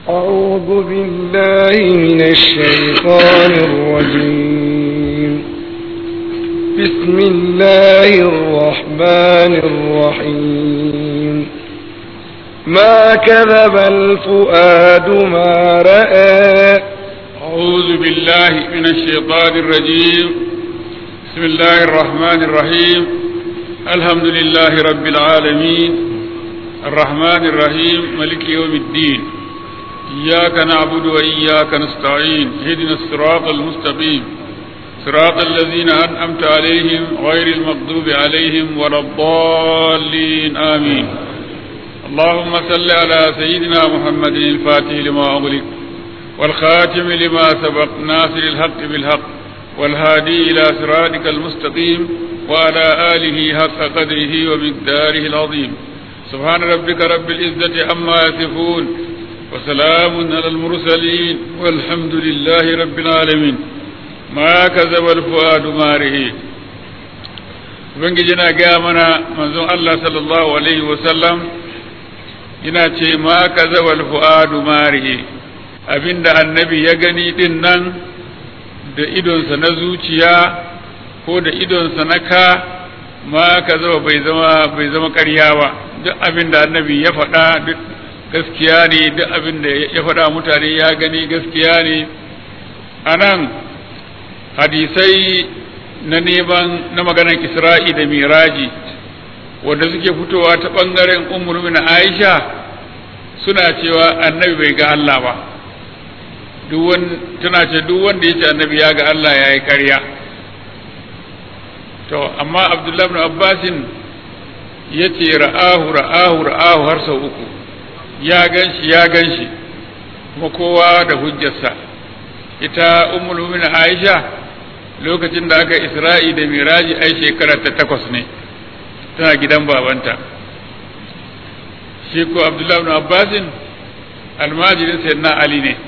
أعوذ بالله من الشيطان الرجيم بسم الله الرحمن الرحيم ما كذب الفؤاد ما رأى أعوذ بالله من الشيطان الرجيم بسم الله الرحمن الرحيم الحمد لله رب العالمين الرحمن الرحيم ملك يوم الدين إياك نعبد وإياك نستعين اهدنا الصراط المستقيم صراط الذين أنعمت عليهم غير المغضوب عليهم ولا الضالين آمين اللهم صل على سيدنا محمد الفاتح لما أغلق والخاتم لما سبق ناصر الحق بالحق والهادي إلى صراطك المستقيم وعلى آله حق قدره ومقداره العظيم سبحان ربك رب العزة عما يصفون وسلام على المرسلين والحمد لله رب العالمين ما كذب الفؤاد ما رئي ubangiji na gaya mana manzon Allah sallallahu alaihi wasallam yana ce ma kazaba alfuadu marihi abinda annabi ya gani din nan da idonsa na zuciya ko da idonsa na ka ma kazaba bai zama bai zama ƙarya ba duk abinda annabi ya faɗa duk gaskiya ne duk abinda ya faɗa mutane ya gani gaskiya ne anan hadisai na neman na maganar isra'i da miraji wanda suke fitowa ta ɓangaren umar na aisha suna cewa annabi bai ga Allah ba tana ce duk wanda ya ce annabi ya ga Allah ya yi ƙarya to amma abdullahi bin abbasin ya ce ra'ahu ra'ahu ra'ahu har sau uku ya gan shi ya gan shi kuma kowa da hujjarsa ita ummul mu'minin aisha lokacin da aka isra'i da miraji ai shekara ta takwas ne tana gidan babanta shi ko abdullahi ibn abbasin almajirin sayyidina ali ne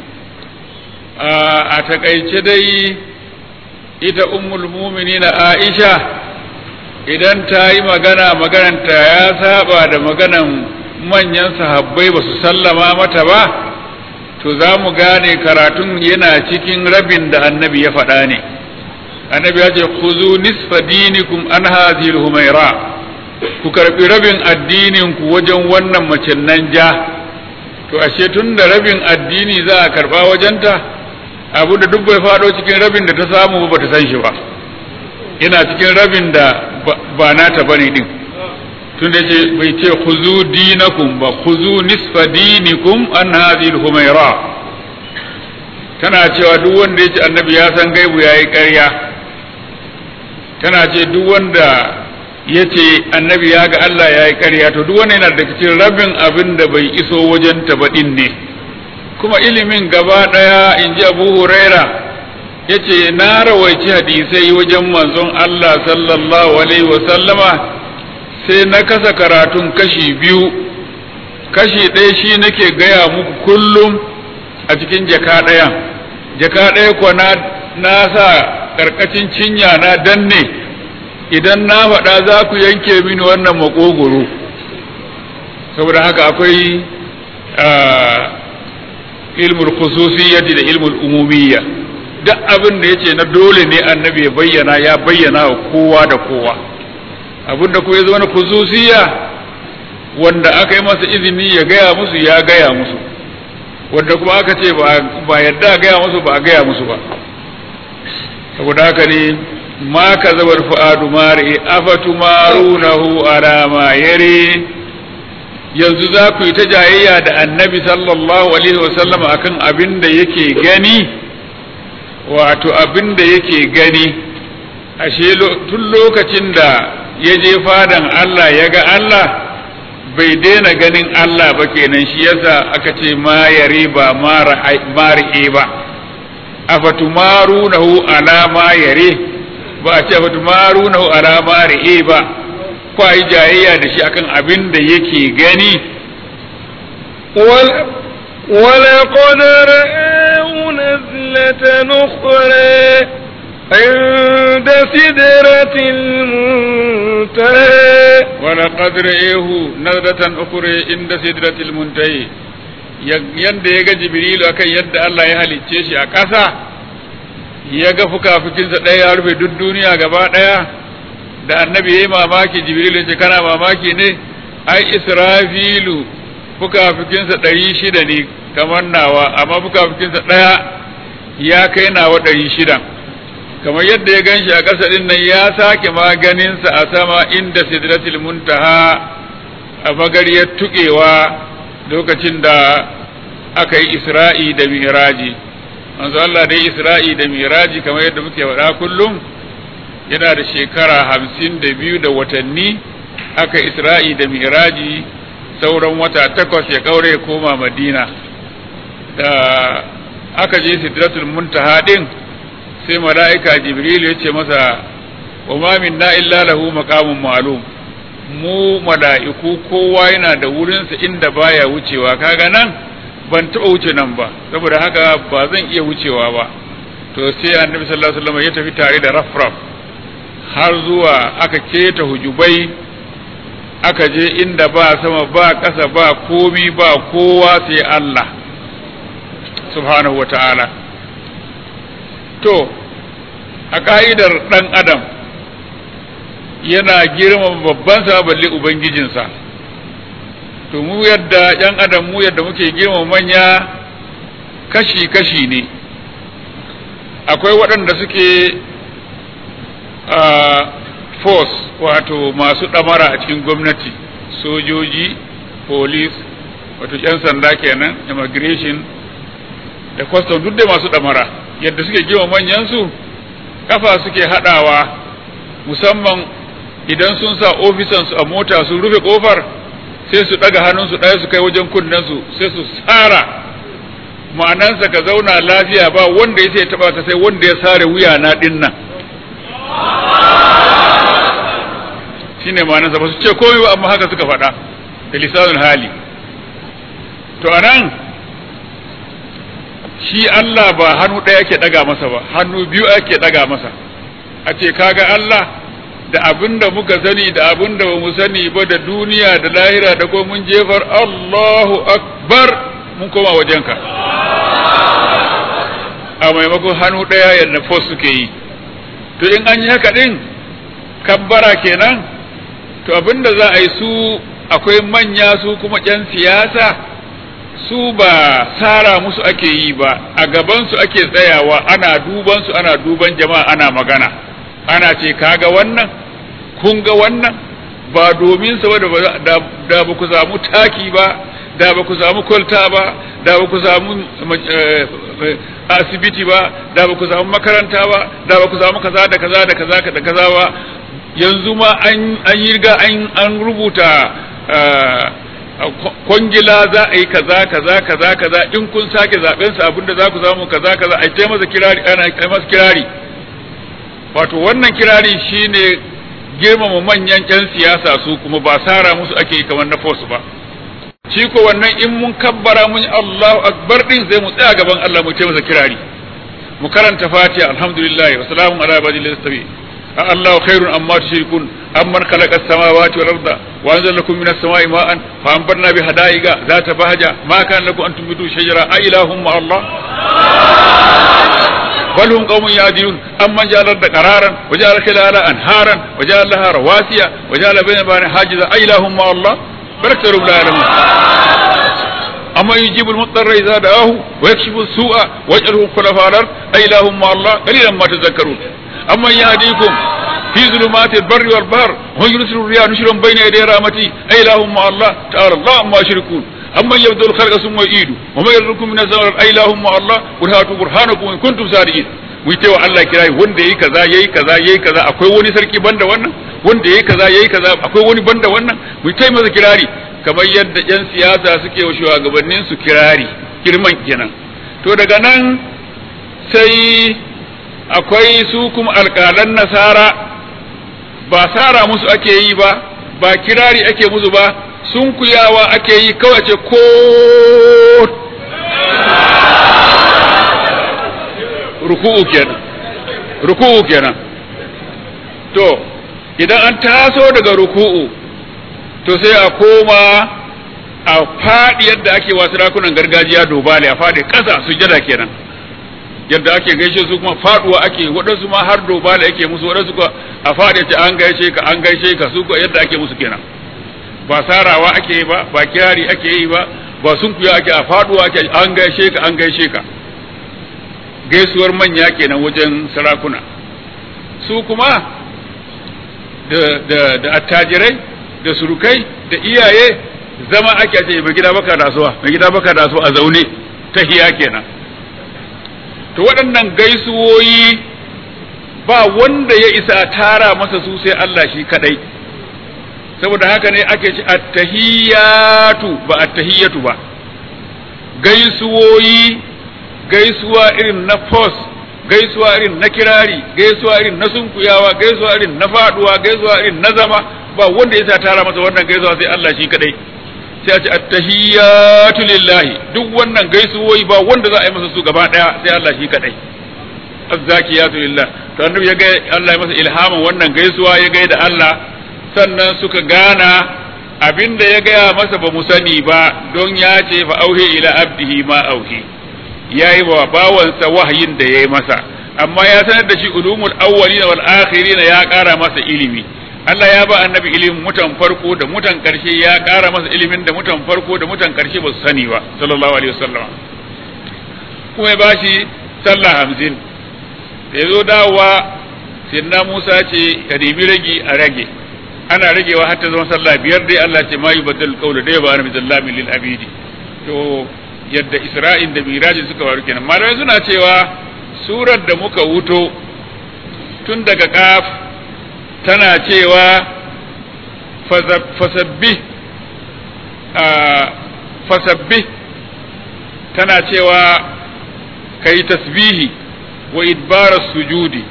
a takaice dai ita ummul mu'minin aisha idan ta yi magana magananta ya saba da maganan manyan sahabbai ba su sallama mata ba to za mu gane karatun yana cikin rabin da annabi ya faɗa ne annabi ya ce khuzu nisfa dinikum an hadhihi humaira ku karbi rabin addinin ku wajen wannan macen nan ja to ashe tun da rabin addini za a karba wajenta abu da duk bai fado cikin rabin da ta samu ba ta san shi ba yana cikin rabin da ba nata bane din tun da ce bai ce khuzu dinakum ba khuzu nisfa dinikum an hadhihi humaira tana cewa duk wanda ya ce annabi ya san gaibu yayi ƙarya tana ce duk wanda ya ce annabi ya ga Allah ya yi ƙarya to duk wanda yana da cikin rabin abin da bai iso wajen tabaɗin ne kuma ilimin gaba ɗaya in ji abu huraira ya ce na rawaici hadisai wajen manzon Allah sallallahu alaihi wasallama sai na kasa karatun kashi biyu kashi ɗaya shi nake gaya muku kullum a cikin jaka ɗayan jaka ɗaya kuwa na sa karkacin cinya na danne idan na faɗa za ku yanke mini wannan makogoro saboda haka akwai ilmul khususiyyati da ilmul umumiyya duk abin da yace na dole ne annabi ya bayyana ya bayyana wa kowa da kowa abin da kuma ya zama na khususiyya wanda aka yi masa izini ya gaya musu ya gaya musu wanda kuma aka ce ba yadda gaya musu ba a gaya musu ba saboda haka ne ma ka zabar fu'adu mari afatu marunahu ala ma yare yanzu za ku yi ta jayayya da annabi sallallahu alaihi wasallam akan abin da yake gani wato abin da yake gani ashe tun lokacin da ya je fadan Allah ya ga Allah bai daina ganin Allah ba kenan shi yasa aka ce ma yare ba mari'e ba afatumarunahu ala ma yare ba a ce afatumarunahu ala ma ri'e ba ko ai jayayya da shi akan abin da yake gani ولقد رآه نزلة أخرى عند سدرة المنتهى ولقد رئيه نزلة أخرى عند سدرة المنتهى yadda ya ga jibrilu akan yadda Allah ya halicce shi a ƙasa ya ga fukafukinsa ɗaya ya rufe duk duniya gaba ɗaya da annabi ya yi mamaki jibrilu ce kana mamaki ne ai israfilu fukafukinsa ɗari shida ne kamar nawa amma fukafukinsa ɗaya ya kai nawa ɗari shida kamar yadda ya ganshi a ƙasa ɗin nan ya sake maganinsa a sama inda sidratul muntaha a magariyar tuƙewa lokacin da aka yi isra'i da miraji manzo Allah dai isra'i da miraji kamar yadda muke faɗa kullum yana da shekara hamsin da biyu da watanni aka isra'i da miraji sauran wata takwas ya kaure koma madina da aka je sidratul muntaha din sai mala'ika jibril ya ce masa wa ma minna illa lahu maqamun ma'lum mu mala'iku kowa yana da wurinsa inda baya wucewa kaga nan ban taɓa wuce nan ba saboda haka ba zan iya wucewa ba to sai annabi sallallahu alaihi wasallam ya tafi tare da rafraf har zuwa aka keta hujubai aka je inda ba sama ba ƙasa ba komi ba kowa sai Allah subhanahu wa ta'ala to a ka'idar ɗan adam yana girmama babban sa balle ubangijinsa to mu yadda yan adam mu yadda muke girmama manya kashi-kashi ne akwai waɗanda suke force wato masu ɗamara a cikin gwamnati sojoji police wato 'yan sanda kenan immigration da custom duk da masu ɗamara yadda suke girma manyansu kafa suke haɗawa musamman idan sun sa ofisansu a mota sun rufe kofar sai su ɗaga hannunsu ɗaya su kai wajen kunnensu sai su tsara ma'anansa ka zauna lafiya ba wanda ya sai taɓa ka sai wanda ya sare wuya na ɗin nan shine ma'anarsa ba su ce komai ba amma haka suka faɗa da lisanul hali to anan shi Allah ba hannu ɗaya ake ɗaga masa ba hannu biyu ake ɗaga masa a ce kaga Allah da abin da muka sani da abin da mu sani ba da duniya da lahira da ko mun jefar Allahu akbar mun koma wajenka a maimakon hannu ɗaya yadda fos suke yi to in an yi haka ɗin kabbara kenan to abinda za a yi su akwai manya su kuma ƴan siyasa su ba sara musu ake yi ba a gabansu ake tsayawa ana duban su ana duban jama'a ana magana ana ce kaga wannan kun ga wannan ba domin sa da da ba ku samu taki ba da ba ku samu kwalta ba da ba ku samu asibiti ba da ba ku samu makaranta ba da ba ku samu kaza da kaza da kaza da kaza ba yanzu ma an yi riga an rubuta kwangila za a yi kaza kaza kaza kaza in kun sake zaben sa abinda za ku samu kaza kaza a ce masa kirari ana kai masa kirari wato wannan kirari shine girmama manyan yan siyasa su kuma ba sara musu ake kamar na force ba shi ko wannan in mun kabbara mun Allahu akbar din sai mu tsaya gaban Allah mu ce masa kirari mu karanta fatiha alhamdulillah wa salamun ala ibadil ladhi الله خير أما تشركون أمن خلق السماوات والأرض وأنزل لكم من السماء ماء فأنبرنا بحدائق ذات بهجة ما كان لكم أن تنبتوا شجرة أإله مع الله بل هم قوم يعدلون أمن جعل الأرض قرارا وجعل خلالها أنهارا وجعل لها رواسي وجعل بين بين حاجزا أإله مع الله بل أكثرهم لا يعلمون أما يجيب المضطر إذا دعاه ويكشف السوء ويجعله خلفاء الأرض أإله مع الله قليلا ما تذكرون أما يهديكم في ظلمات البر والبحر ويرسل الرياح نشرا بين يدي رحمتي أي لهم مع الله تعالى الله ما يشركون أما يبدو الخلق ثم يعيد وما يرزقكم من الزمر أي لهم مع الله قل هاتوا برهانكم إن كنتم صادقين mu yi wa Allah kirayi wanda yayi kaza yayi kaza yayi kaza akwai wani sarki banda wannan wanda yayi kaza yayi kaza akwai wani banda wannan mu yi masa kirari kamar yadda yan siyasa suke wa shugabannin su kirari girman kenan to daga nan sai akwai su kuma alƙalan nasara ba sara musu ake yi ba ba kirari ake musu ba sun kuyawa ake yi kawai ce ko ruku'u kenan ruku'u kenan to idan an taso daga ruku'u to sai a koma a faɗi yadda ake wasu rakunan gargajiya dobale a faɗi ƙasa sujada kenan yadda ake gaishe su kuma faɗuwa ake waɗansu ma har dobale ake musu waɗansu kuma a faɗi ce an gaishe ka an gaishe ka su yadda ake musu kenan ba sarawa ake yi ba ba kirari ake yi ba ba sunkuya ake a faɗuwa ake an gaishe ka an gaishe ka gaisuwar manya kenan wajen sarakuna su kuma da da attajirai da surukai da iyaye zama ake ce mai gida baka dasuwa mai gida baka dasuwa a zaune ta hiya kenan to waɗannan gaisuwoyi ba wanda ya isa tara masa su sai Allah shi kadai saboda haka ne ake ci attahiyatu ba attahiyatu ba gaisuwoyi gaisuwa irin na pos gaisuwa irin na kirari gaisuwa irin na sunkuyawa gaisuwa irin na faduwa gaisuwa irin na zama ba wanda ya sa tara masa wannan gaisuwa sai Allah shi kadai sai a ce attahiyatu lillahi duk wannan gaisuwoyi ba wanda za a yi masa su gaba daya sai Allah shi kadai azzakiyatu lillah to annabi ya ga Allah ya masa ilhamin wannan gaisuwa ya ga da Allah sannan suka gana abinda ya gaya masa ba mu sani ba don ya ce fa auhe ila abdihi ma auhi yayi wa bawansa wahayin da yayi masa amma ya sanar da shi ulumul awwalina wal akhirina ya kara masa ilimi Allah ya ba annabi ilimin mutan farko da mutan karshe ya kara masa ilimin da mutan farko da mutan karshe ba su sani ba sallallahu alaihi wasallam kuma ya bashi sallah hamsin da ya zo dawowa sinna Musa ce ka nemi ragi a rage ana ragewa har ta zama sallah biyar dai Allah ce ma yubaddal qawlu dai ba annabi zallamin lil abidi to yadda Isra'il da Miraji suka waru kenan malamai suna cewa surar da muka wuto tun daga kaf tana cewa fasabbih fasabbih tana cewa kai tasbihi wa idbaras sujudi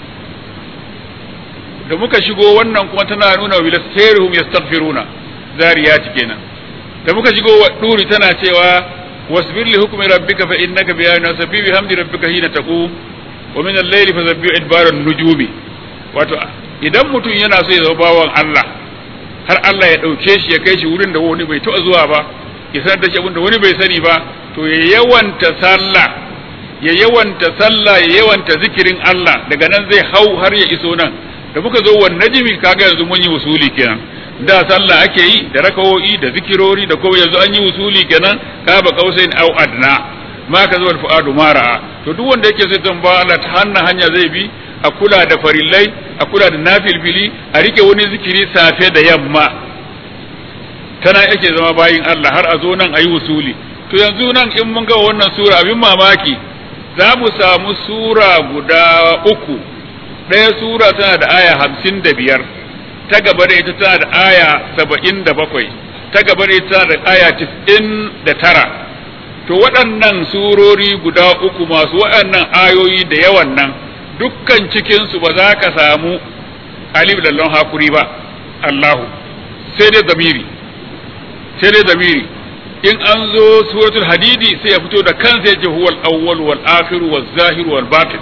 da muka shigo wannan kuma tana nuna wa bilastairihum yastaghfiruna zariyati kenan da muka shigo wa duri tana cewa wasbir li hukmi rabbika fa innaka bi ayati sabbi bi hamdi rabbika hina taqum wa min al-layli fasabbi idbaran nujumi wato idan mutum yana so ya zama bawan Allah har Allah ya dauke shi ya kai shi wurin da wani bai taɓa zuwa ba ya sanar da shi abin da wani bai sani ba to ya yawanta sallah ya yawanta sallah ya yawanta zikirin Allah daga nan zai hau har ya iso nan da muka zo wan najimi kaga yanzu mun yi usuli kenan da sallah ake yi da rakawoyi da zikirori da kuma yanzu an yi usuli kenan ka ba kausain au adna ma ka zo fuadu mara to duk wanda yake sai ba Allah ta hanna hanya zai bi a kula da farillai a kula da nafilfili a rike wani zikiri safe da yamma tana yake zama bayin Allah har a zo nan a yi usuli to yanzu nan in mun ga wannan sura abin mamaki za mu samu sura guda uku ɗaya sura tana da aya hamsin da biyar ta gaba da ita tana da aya saba'in da bakwai ta gaba da ita tana da aya tis'in da tara to waɗannan surori guda uku masu waɗannan ayoyi da yawan nan dukkan cikinsu ba za ka samu alif da lon hakuri ba Allahu sai dai zamiri sai dai zamiri in an zo suratul hadidi sai ya fito da kansa yace huwal awwal wal akhir wal zahir wal batin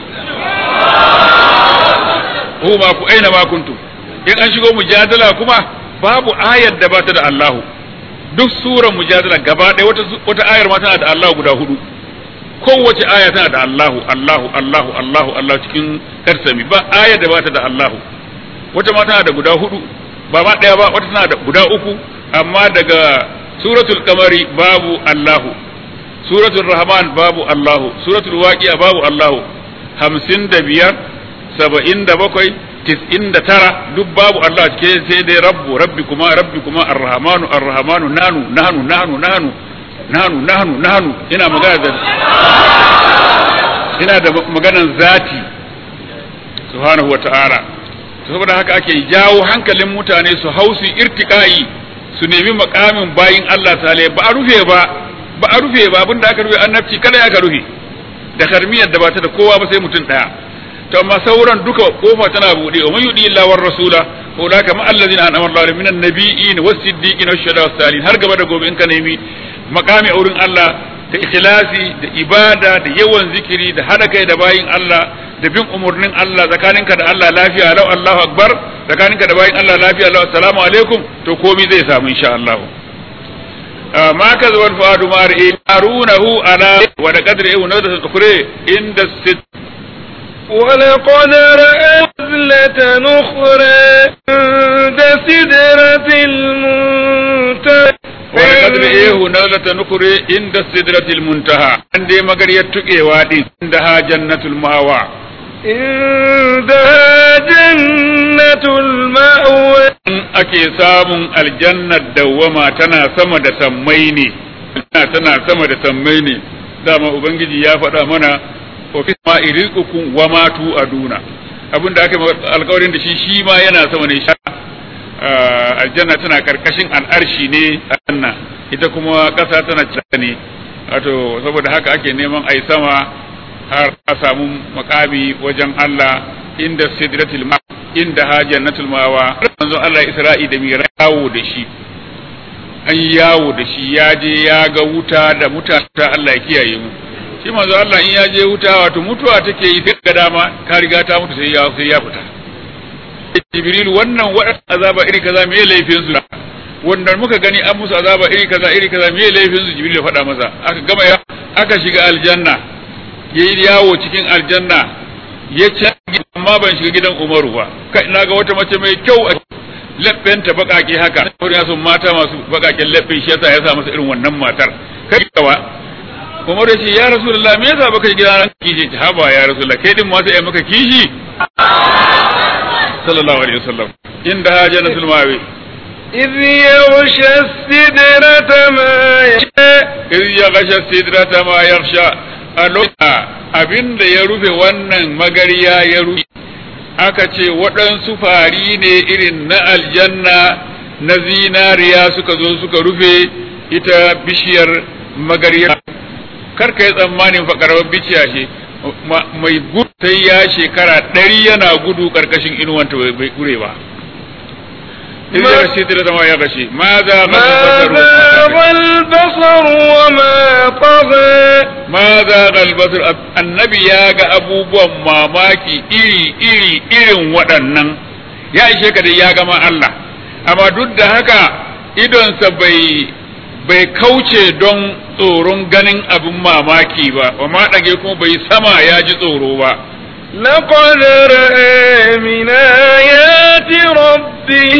hu ma ku aina ma kuntum in an shigo mujadala kuma babu ayar da bata da Allahu duk suran mujadala gaba ɗaya wata wata ayar ma tana da Allahu guda hudu kowace aya tana da Allahu Allahu Allahu Allahu Allah cikin karsami ba ayar da bata da Allahu wata ma tana da guda hudu ba ma ɗaya ba wata tana da guda uku amma daga suratul kamari babu Allahu suratul rahman babu Allahu suratul waqi'a babu Allahu hamsin da biyar saba'in da bakwai tis'in da tara duk babu Allah cike sai dai rabbu rabbi kuma rabbi kuma arrahmanu arrahmanu nanu nanu nanu nanu nanu nanu nanu ina magana da ina da maganan zati subhanahu wa ta'ala saboda haka ake jawo hankalin mutane su hausu irtiqai su nemi makamin bayin Allah ta'ala ba a rufe ba ba a rufe ba abinda aka rufe annabci kada ya ka rufe da karmiyar da ba ta da kowa ba sai mutum daya to amma sauran duka kofa tana bude wa man yudi illa war rasula ulaka ma allazina an'ama Allahu minan nabiyyin was siddiqin was shuhada was salihin har gaba da gobe in ka nemi makami a wurin Allah da ikhlasi da ibada da yawan zikiri da hada kai da bayin Allah da bin umurnin Allah tsakaninka da Allah lafiya lau Allahu akbar tsakaninka da bayin Allah lafiya lau assalamu alaikum to komai zai samu insha Allah ma kazaba al-fuadu ma ra'i arunahu ala wa da qadri wa nadra tukhri inda sit ولقد رأى نزلة أخرى عند سدرة المنتهى ولقد رئيه نزلة نخرى عند السدرة المنتهى عندي مغر يتقي وادي عندها جنة المأوى عندها جنة المأوى ake samun aljannar dawwama tana sama da sammai ne tana sama da sammai ne dama ubangiji ya faɗa mana wa fi ma iriqukum wa ma tu aduna abinda aka alƙawarin da shi shi ma yana sama ne sha aljanna tana karkashin al'arshi ne anna ita kuma ƙasa tana cika ne wato saboda haka ake neman ai sama har a samu makami wajen Allah inda sidratul ma inda ha jannatul mawa manzo Allah Isra'i da mira yawo da shi an yawo da shi ya je ya ga wuta da mutane Allah ya kiyaye mu shi manzo Allah in ya je wuta wato mutuwa take yi sai ga dama ka riga ta mutu sai ya sai ya fita Jibril wannan wadan azaba iri kaza me laifin su wannan muka gani an musu azaba iri kaza iri kaza me laifin su Jibril ya faɗa masa aka gama ya aka shiga aljanna yayi yawo cikin aljanna ya ci amma ban shiga gidan Umaru ba kai na ga wata mace mai kyau a labbenta bakake haka wurin ya mata masu bakaken labben shi yasa ya sa masa irin wannan matar kai kawa Umar ya ce ya Rasulullah me yasa baka gida ran kishi ta haba ya Rasulullah kai din ma sai ai maka kishi sallallahu alaihi wasallam inda hajanatul mawi إذ يغشى السدرة ما يشاء iz ya gasha sidrata ma yakhsha a lokacin abin da ya rufe wannan magariya ya rufe aka ce waɗansu fari ne irin na aljanna na zinariya suka zo suka rufe ita bishiyar magariya karka yi tsammanin fakarwar bishiya ce mai gudu sai ya shekara ɗari yana gudu ƙarƙashin inuwanta bai kure ba إذ يغشى سدرة ما يغشي ماذا ما ذاق البصر وما طغى ماذا البصر النبي يا ga abubuwan mamaki iri iri irin waɗannan ya ishe ka da ya gama Allah amma duk da haka idonsa bai bai kauce don tsoron ganin abin mamaki ba wa ma ɗage kuma bai sama ya ji tsoro ba لقد رأى من آيات ربه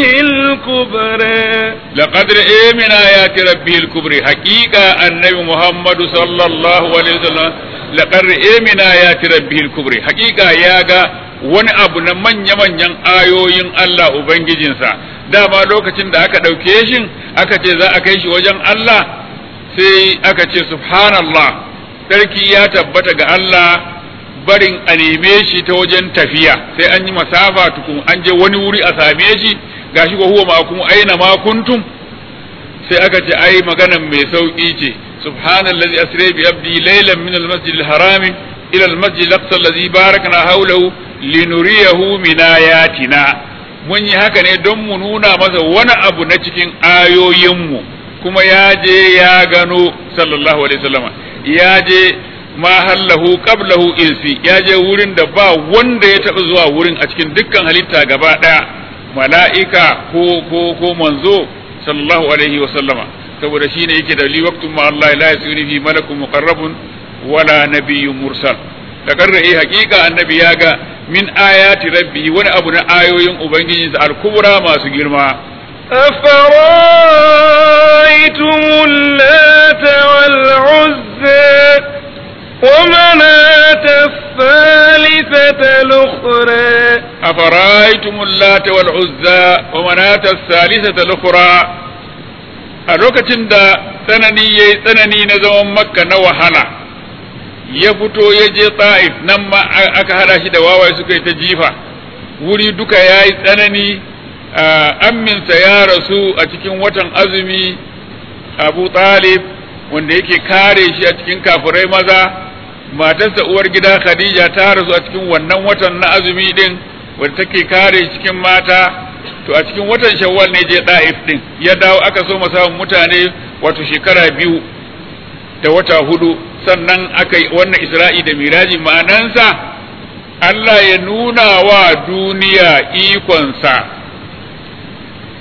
الكبرى لقد رأى من آيات ربه الكبرى حقيقة النبي محمد صلى الله عليه وسلم لقد رأى من آيات ربه الكبرى حقيقة ياغا wani abu na manya-manyan ayoyin Allah Ubangijinsa dama lokacin da aka ɗauke shi aka ce za a kai shi wajen Allah sai aka ce subhanallah sarki ya tabbata ga Allah barin a neme shi ta wajen tafiya sai an yi masafa tukun an je wani wuri a same shi gashi ko huwa ma'akum aina ma kuntum sai aka ce ai maganan mai sauki ce subhanallazi asra bi abdi laylan min almasjid alharami ila almasjid alaqsa allazi barakna hawlahu linuriyahu min ayatina mun yi haka ne don mu nuna masa wani abu na cikin ayoyinmu kuma ya je ya gano sallallahu alaihi wasallama ya je ma hallahu qablahu insi ya je wurin da ba wanda ya taɓa zuwa wurin a cikin dukkan halitta gaba ɗaya mala'ika ko ko ko manzo sallallahu alaihi wa sallama saboda shine yake da li waqtun ma Allah la yasiri fi malakun muqarrabun wala nabiyyun mursal da karra'i haqiqa annabi ya ga min ayati rabbi wani abu na ayoyin ubangiji al-kubra masu girma أفرأيتم اللات والعزى ومناة الثالثة الأخرى أفرأيتم اللات والعزى ومناة الثالثة الأخرى a lokacin da tsanani ya yi tsanani na zaman makka na wahala ya fito ya je ta'if nan ma aka hada shi da wawaye suka yi ta jifa wuri duka ya yi tsanani amminsa ya rasu a cikin watan azumi abu talib wanda yake kare shi a cikin kafirai maza matarsa uwar gida khadija ta rasu a cikin wannan watan na azumi din wadda take kare cikin mata to a cikin watan shawwal ne je da'if din ya dawo aka so samun mutane wato shekara biyu da wata hudu sannan aka yi wannan isra'i da miraji ma'anansa Allah ya nuna wa duniya ikonsa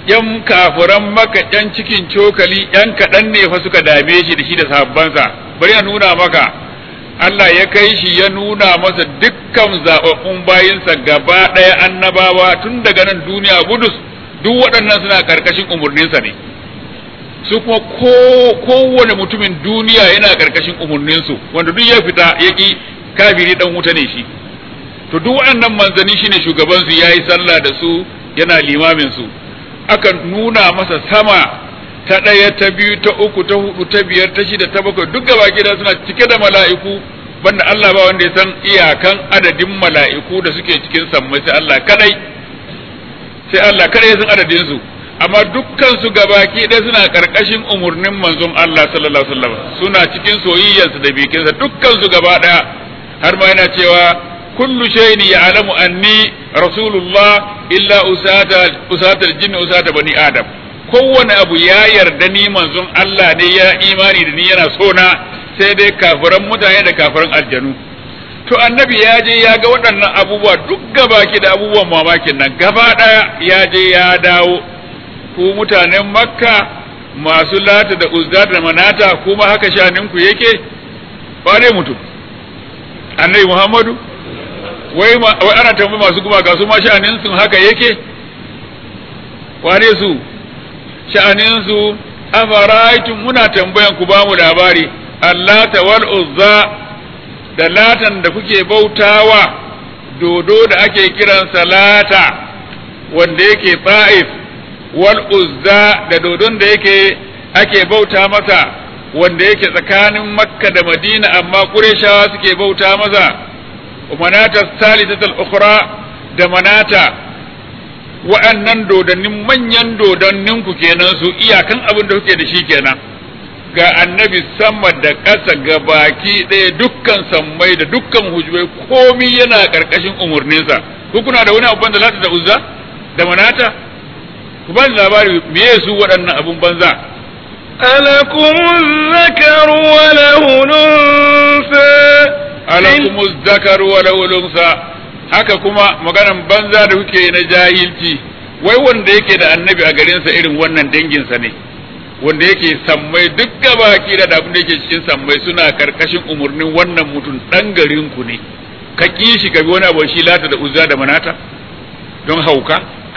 yan kafiran maka yan cikin cokali yan kaɗan ne fa suka dame shi da shi da sahabbansa bari a nuna maka Allah ya kai shi ya nuna masa dukkan zaɓaɓɓun bayinsa gaba ɗaya annabawa tun daga nan duniya gudus duk waɗannan suna ƙarƙashin umarninsa ne su kuma kowane mutumin duniya yana ƙarƙashin umarninsu wanda duk ya fita ya ƙi kafiri ɗan wuta ne shi to duk waɗannan manzanni shine shugabansu ya yi sallah da su yana limamin su aka nuna masa sama ta ɗaya ta biyu ta uku ta hudu ta biyar ta shida ta bakwai duk gaba gida suna cike da mala'iku banda Allah ba wanda ya san iyakan adadin mala'iku da suke cikin sammai sai Allah kadai sai Allah kadai ya san adadin su amma dukkan su gabaki ɗaya suna karkashin umurnin manzon Allah sallallahu alaihi wasallam suna cikin soyayyarsa da bikinsa dukkan su gaba ɗaya har ma yana cewa kullu shay'in ya'lamu anni rasulullah illa usata usata aljinni usata bani adam kowane abu ya yarda ni manzon Allah ne ya imani da ni yana so na sai dai kafiran mutane da kafiran aljanu to annabi ya je ya ga waɗannan abubuwa duk gabaki da abubuwan mamakin nan gaba ɗaya ya je ya dawo ku mutanen makka masu lata da uzza da manata kuma haka shaninku yake wane mutum annabi muhammadu wai wai ana tambayi masu gumaka su ma sha'anin sun haka yake wane su sha'anin su afaraitum muna tambayan ku bamu labari allata wal uzza da latan da kuke bautawa dodo da ake kiran salata wanda yake ta'if wal uzza da dodon da yake ake bauta masa wanda yake tsakanin makka da madina amma qurayshawa suke bauta masa manata salisatul ukhra da manata wa'annan dodannin manyan dodannin ku kenan su iyakan abin da kuke da shi kenan ga annabi sama da ƙasa ga baki ɗaya dukkan sammai da dukkan hujbai komi yana ƙarƙashin umarninsa ku kuna da wani abu da lata da uzza da manata ku ba labari me su waɗannan abun banza ألكم الذكر وله الأنثى alakumu zakaru wa lahulunsa haka kuma maganan banza da kuke na jahilci wai wanda yake da annabi a garinsa irin wannan danginsa ne wanda yake sammai duk gabaki da abin da yake cikin sammai suna karkashin umarnin wannan mutum dan garin ku ne ka ki shi ka bi wani abu shi lata da uzza da manata don hauka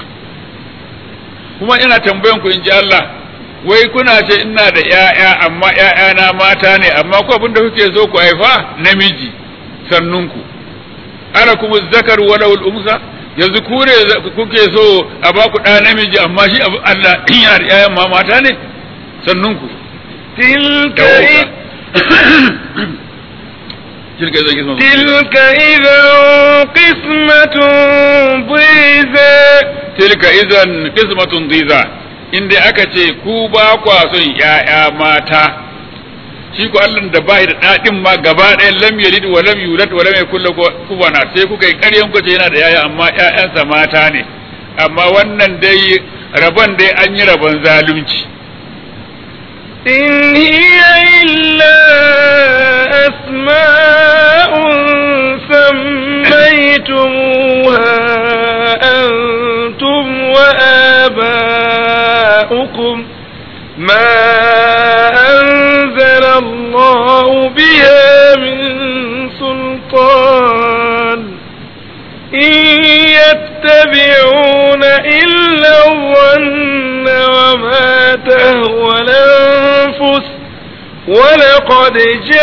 kuma ina tambayan ku in ji Allah wai kuna ce ina da ƴaƴa amma ƴaƴana mata ne amma ku abin da kuke so ku haifa namiji sannunku ana kuma zakar wala umsa yanzu ku ne kuke so a ba ku ɗa namiji amma shi abu Allah yana da ƴaƴan ma mata ne sannunku tilka tilka idan kisma tilka idan qismatun dhiza tilka idan qismatun dhiza inda aka ce ku ba kwa son ƴaƴa mata shi ko Allah da bai da dadin ma gaba ɗaya lam yalid wa lam yulad wa lam yakul lahu kufuwan sai kuka yi ƙaryan ku ce yana da yaya amma ƴaƴansa mata ne amma wannan dai rabon dai an yi rabon zalunci إن هي إلا أسماء سميتموها أنتم وآباؤكم ما أنزل الله بها من سلطان إن يتبعون إلا الظن وما تهوى الأنفس ولقد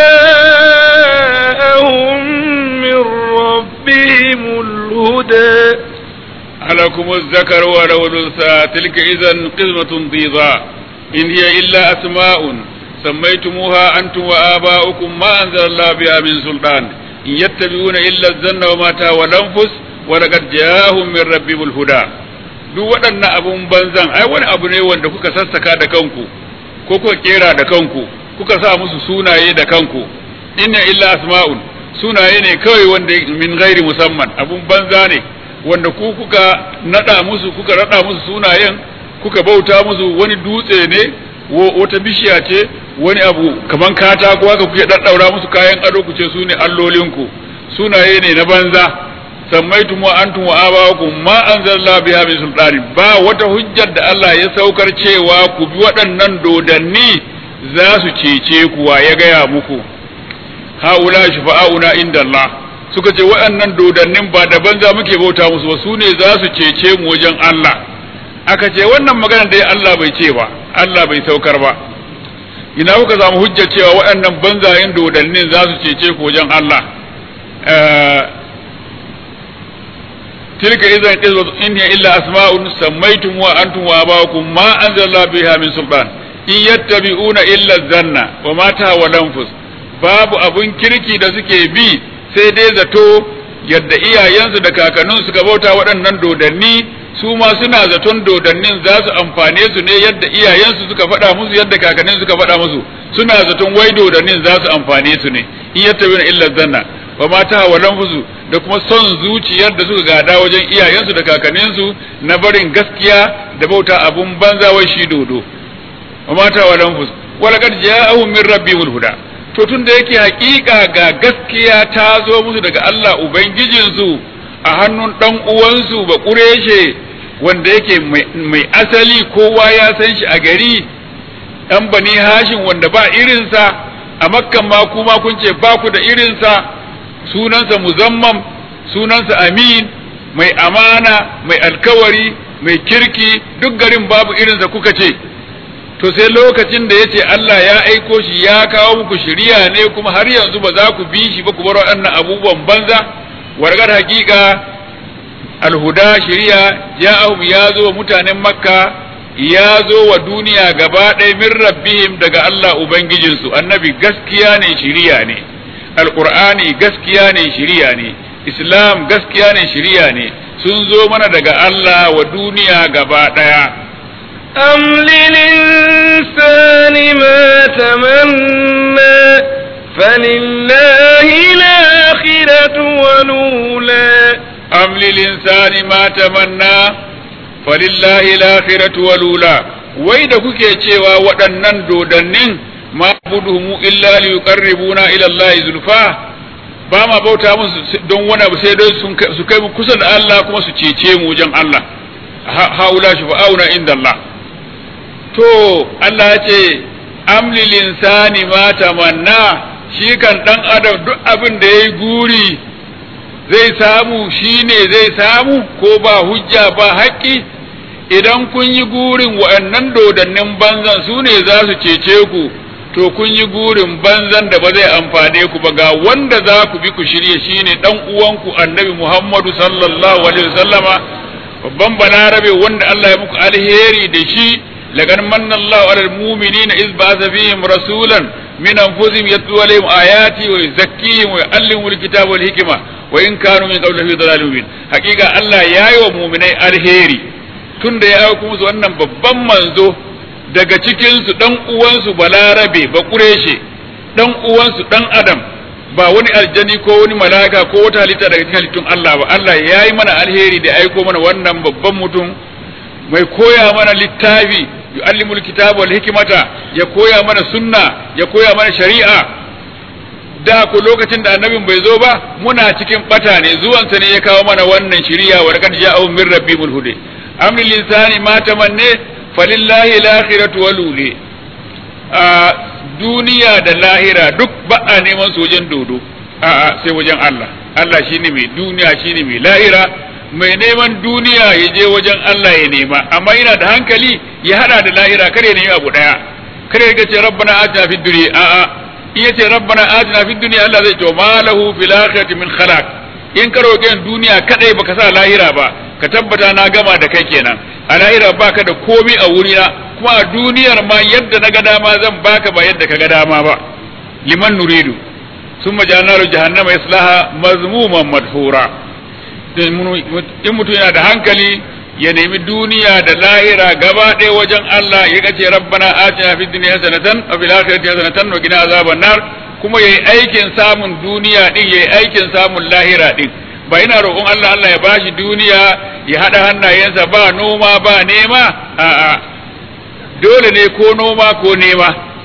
جاءهم من ربهم الهدى ألكم الذكر وله الأنثى تلك إذا قسمة ضيضاء إن هي إلا أسماء سميتموها أنتم وآباؤكم ما أنزل الله بها من سلطان إن يتبعون إلا الظن وما تهوى الأنفس ولقد جاءهم من ربهم الهدى duk waɗannan abun banzan ai wani abu ne wanda kuka sassaka da kanku ko kuka kera da kanku kuka sa musu sunaye da kanku inna illa asma'un sunaye ne kawai wanda min gairi musamman abun banza ne wanda ku kuka nada musu kuka rada musu sunayen kuka bauta musu wani dutse ne wata bishiya ce wani abu kaman katako haka kuke daddaura musu kayan ado ku ce su ne allolinku sunaye ne na banza sammaitum wa antum wa abawakum ma anzalna biha min sultani ba wata hujjar da Allah ya saukar cewa ku bi waɗannan dodanni za su cece ku wa ya gaya muku haula shufa'auna inda Allah suka ce waɗannan dodannin ba da banza muke bauta musu ba su ne za su cece mu wajen Allah aka ce wannan magana dai Allah bai ce ba Allah bai saukar ba ina kuka samu hujjar cewa waɗannan banzayen dodannin za su cece ku wajen Allah tilka idan in hiya illa asma'un sammaytum wa antum wa abakum ma anzala biha min sultan in yattabi'una illa zanna wa ma tahwa lanfus babu abun kirki da suke bi sai dai zato yadda iyayensu da kakannin suka bauta waɗannan dodanni su ma suna zaton dodannin za su amfane su ne yadda iyayensu suka faɗa musu yadda kakannin suka faɗa musu suna zaton wai dodannin za su amfane su ne in yattabi'una illa zanna wa ma tahwa lanfus da kuma son zuciyar da suka gada wajen iyayensu da kakanninsu na barin gaskiya da bauta abun banza wai shi dodo wa mata wa lanfus wala kad ja'ahum min rabbihul huda to tun da yake hakika ga gaskiya ta zo musu daga Allah ubangijinsu a hannun dan uwansu ba kureshe wanda yake mai asali kowa ya san shi a gari dan bani hashin wanda ba irinsa a makkan ma kuma kun ce ba ku da irinsa sunansa muzammam sunansa amin mai amana mai alkawari mai kirki duk garin babu irinsa kuka ce to sai lokacin da ya ce Allah ya aiko shi ya kawo muku shiriya ne kuma har yanzu ba za ku bi shi ba ku bar waɗannan abubuwan banza wargar hakika alhuda shiriya ja'ahum ya zo wa mutanen makka ya zo wa duniya gaba ɗaya min rabbihim daga Allah ubangijinsu annabi gaskiya ne shiriya ne alqur'ani gaskiya ne shiriya ne islam gaskiya ne shiriya ne sun zo mana daga Allah wa duniya gaba ɗaya أم للإنسان ما تمنى فلله الآخرة والأولى أم للإنسان ما تمنى فلله الآخرة والأولى wai da kuke cewa waɗannan dodannin ma buduhumu illa li yuqarribuna ila Allah zulfa ba ma bauta musu don wani abu sai dai su kai mu kusa da Allah kuma su cece mu wajen Allah haula shufa'auna inda Allah to Allah ya ce amlil insani ma tamanna shi kan dan adam duk abin da yayi guri zai samu shine zai samu ko ba hujja ba haƙƙi idan kun yi gurin wa'annan dodannin banzan su ne za su cece ku to kun yi gurin banzan da ba zai amfane ku ba ga wanda za ku bi ku shirye shine dan uwanku annabi Muhammadu sallallahu alaihi wasallama babban balarabe wanda Allah ya muku alheri da shi لقد من الله على المؤمنين إذ بعث فيهم رسولا من أنفسهم يتلو عليهم آياتي ويزكيهم ويعلمهم الكتاب والحكمة وإن كانوا من قبل في ضلال مبين حقيقة الله يا يوم مؤمني الهيري tunda ya aiko musu wannan babban manzo daga cikinsu dan uwansu balarabe ba kureshe dan uwansu dan adam ba wani aljani ko wani malaka ko wata halitta daga cikin halittun Allah ba Allah ya yi mana alheri da aiko mana wannan babban mutum mai koya mana littafi yu'allimul kitaba wal hikmata ya koya mana sunna ya koya mana shari'a da ko lokacin da annabin bai zo ba muna cikin bata ne zuwansa ne ya kawo mana wannan shari'a wa laqad ja'ahu min rabbimul huda amrul insani ma tamanne falillahi al-akhiratu wal uli a duniya da lahira duk ba a neman su wajen dodo a'a sai wajen Allah Allah shine mai duniya shine mai lahira mai neman duniya ya je wajen Allah ya nema amma yana da hankali ya hada da lahira kar ya nemi abu daya kar ya ce rabbana atina fid dunya a a in yace rabbana atina fid dunya Allah zai ce ma lahu fil akhirati min khalaq in ka roƙe duniya kadai baka sa lahira ba ka tabbata na gama da kai kenan a lahira baka da komi a wurina kuma a duniyar ma yadda na ga dama zan baka ba yadda ka ga dama ba liman nuridu summa ja'alna jahannama yaslaha mazmuman madhura in mutum yana da hankali ya nemi duniya da lahira gaba ɗaya wajen Allah ya kace rabbana atina fid dunya hasanatan wa fil akhirati hasanatan wa qina azaban nar kuma yayi aikin samun duniya din yayi aikin samun lahira din ba ina roƙon Allah Allah ya bashi duniya ya hada hannayensa ba noma ba nema a'a dole ne ko noma ko nema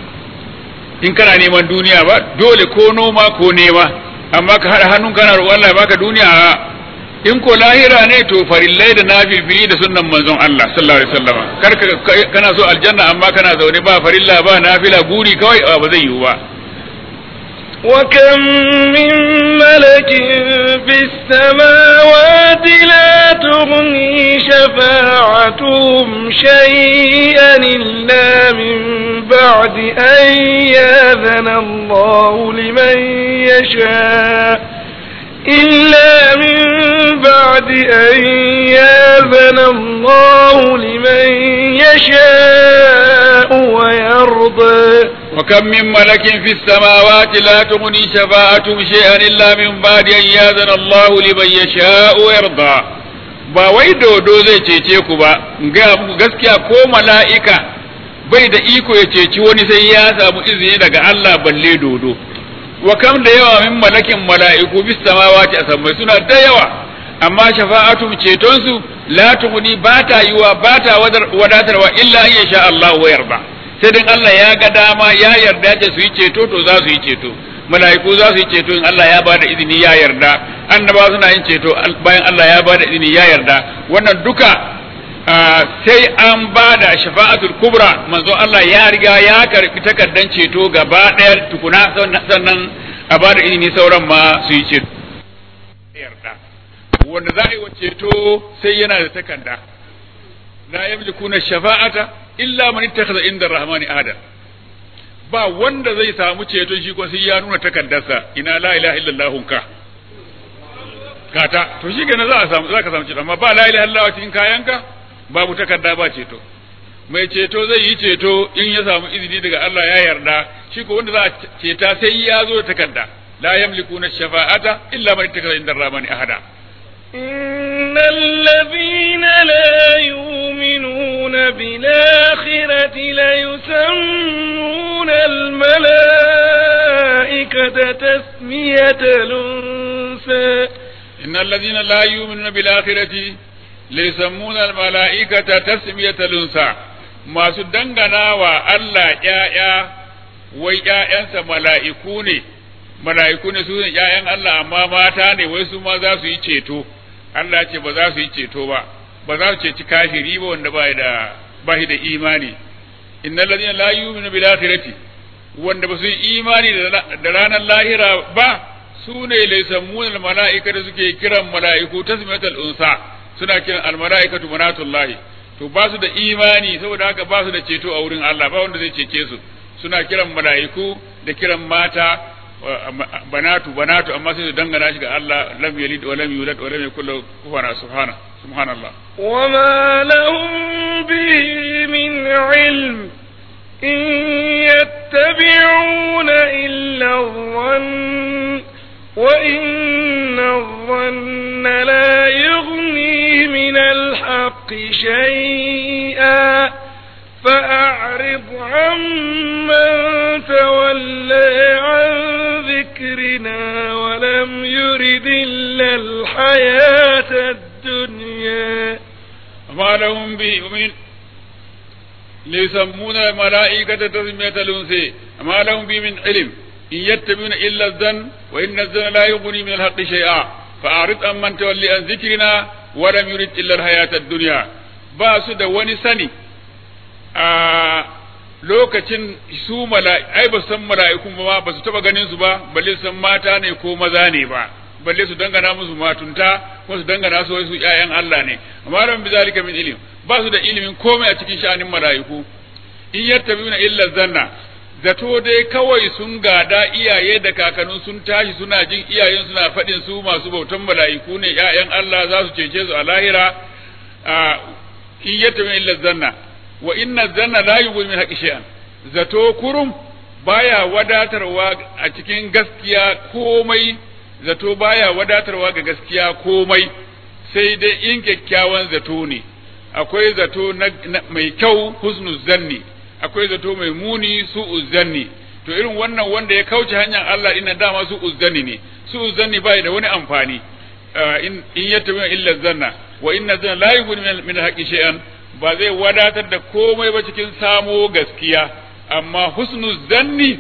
in kana neman duniya ba dole ko noma ko nema amma ka hada hannun kana roƙon Allah ya baka duniya a'a in ko lahira ne to farillai da nafilfili da sunnan manzon Allah sallallahu alaihi wasallam kar ka kana so aljanna amma kana zaune ba farilla ba nafila guri kawai ba zai yiwu ba وكم من ملك في السماوات لا تغني شفاعتهم شيئا إلا من بعد أن ياذن الله لمن يشاء إلا من بعد أن ياذن الله لمن يشاء ويرضى وكم من ملك في السماوات لا تغني شفاعتهم شيئا إلا من بعد أن يأذن الله لمن يشاء ويرضى ba wai dodo zai cece ku ba ga gaskiya ko mala'ika bai da iko ya ceci wani sai ya samu izini daga Allah balle dodo wa kam da yawa min malakin mala'iku bis samawati asammai suna da yawa amma shafa'atum ceton su la tughni ba ta yiwa ba ta wadatarwa illa in sha Allah wa yarda sai dan Allah ya ga dama ya yarda da su yi ceto to za su yi ceto mala'iku za su yi ceto in Allah ya bada izini ya yarda annaba suna yin ceto bayan Allah ya bada izini ya yarda wannan duka sai an bada shafa'atul kubra manzo Allah ya riga ya karbi takardan ceto gaba daya tukuna sannan a bada izini sauran ma su yi ceto yarda wanda za a yi wa ceto sai yana da takarda la yamlikuna shafa'ata illa man ittakhadha inda rahmani ahada ba wanda zai samu ceton shi ko sai ya nuna takardarsa ina la ilaha illallah ka kata to shi kenan za a samu za ka samu ceto amma ba la ilaha illallah cikin kayanka babu takarda ba ceto mai ceto zai yi ceto in ya samu izini daga Allah ya yarda shi ko wanda za a ceta sai ya zo da takarda la yamlikuna shafa'ata illa man ittakhadha inda rahmani ahada إن الذين لا يؤمنون بالآخرة ليسمون الملائكة تسمية الأنثى إن الذين لا يؤمنون بالآخرة ليسمون الملائكة تسمية الأنثى ما سدنغنا وألا يا wai ‘ya'yansa mala'iku ne, mala'iku ne su ne ‘ya'yan Allah amma mata ne wai su ma za su yi ceto, Allah ce ba za su yi ceto ba, ba za su ceci kafiri ba wanda ba da ba da imani. Inna ladina la yu'minu bil akhirati wanda ba su yi imani da ranar lahira ba su ne laysamun al mala'ika da suke kiran mala'iku tasmiyatul unsa suna kiran al mala'ikatu manatullahi to ba su da imani saboda haka ba su da ceto a wurin Allah ba wanda zai cece su suna kiran mala'iku da kiran mata banatu banatu amma sai su dangana shi ga Allah lam yalid wa lam yulad wa lam yakul lahu kufuwan subhana subhanallah وما لهم به من علم إن يتبعون إلا الظن وإن الظن لا يغني من الحق شيئا فأعرض عمن تولى عن ذكرنا ولم يرد إلا الحياة الدنيا وما لهم به من ليسمون الملائكة تسمية الأنثى ما لهم به من علم إن يتبعون إلا الظن وإن الظن لا يغني من الحق شيئا فأعرض عمن تولي عن ذكرنا ولم يرد إلا الحياة الدنيا باسو da wani sani a lokacin su ai ba san mala'ikun ba ba su taba ganin su ba balle san mata ne ko maza ne ba balle su dangana musu matunta ko su dangana su su ƴaƴan Allah ne amma ran bi zalika min ilim ba su da ilimin komai a cikin sha'anin mala'iku in yattabi'una illa zanna zato dai kawai sun gada iyaye da kakannin sun tashi suna jin iyayen suna faɗin su masu bautan mala'iku ne ƴaƴan Allah za su cece su a lahira in yattabi'una illa zanna wa inna zanna la yughni min haqqi shay'an zato kurum baya wadatarwa a cikin gaskiya komai zato baya wadatarwa ga gaskiya komai sai dai in kyakkyawan zato ne akwai zato na, mai kyau husnu zanni akwai zato mai muni su zanni to irin wannan wanda ya kauce hanyar Allah ina dama su zanni ne su zanni bai da wani amfani in yattabi illa zanna wa inna zanna la yughni min haqqi shay'an ba zai wadatar da komai ba cikin samo gaskiya amma husnu zanni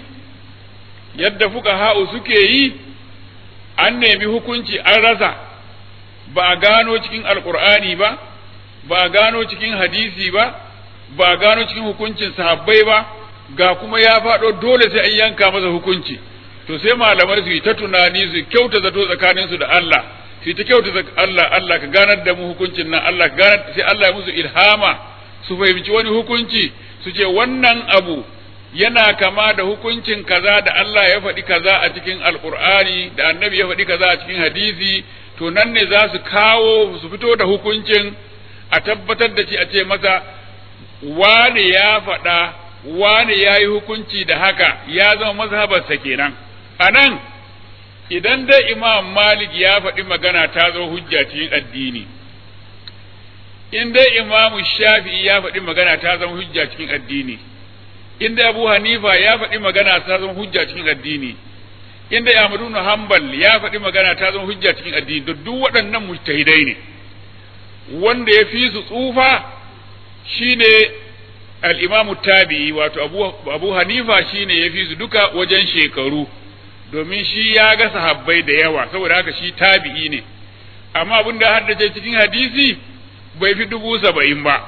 yadda fuka ha'u suke yi an nemi hukunci an rasa ba a gano cikin alkur'ani ba ba a gano cikin hadisi ba ba a gano cikin hukuncin sahabbai ba ga kuma ya faɗo dole sai an yanka masa hukunci to sai malamai su yi ta tunani su kyauta zato tsakaninsu da Allah su ta kyauta Allah Allah ka ganar da mu hukuncin nan Allah ka ganar sai Allah ya musu ilhama su fahimci wani hukunci su ce wannan abu yana kama da hukuncin kaza da Allah ya faɗi kaza a cikin alkur'ani da annabi ya faɗi kaza a cikin hadisi to nan ne za su kawo su fito da hukuncin a tabbatar da shi a ce masa wane ya faɗa wane ya yi hukunci da haka ya zama mazhabarsa kenan a nan idan dai imam malik ya faɗi magana ta zo hujja cikin addini in dai imam shafi'i ya faɗi magana ta zama hujja cikin addini in dai abu hanifa ya faɗi magana ta zama hujja cikin addini in dai ahmadu bin hanbal ya faɗi magana ta zama hujja cikin addini da duk waɗannan mujtahidai ne wanda ya fi su tsufa shine al-imamu tabi'i wato abu, abu hanifa shine ya fi su duka wajen shekaru domin shi ya ga sahabbai da yawa saboda haka shi tabi'i ne amma abin da haddace cikin hadisi bai fi dubu saba'in ba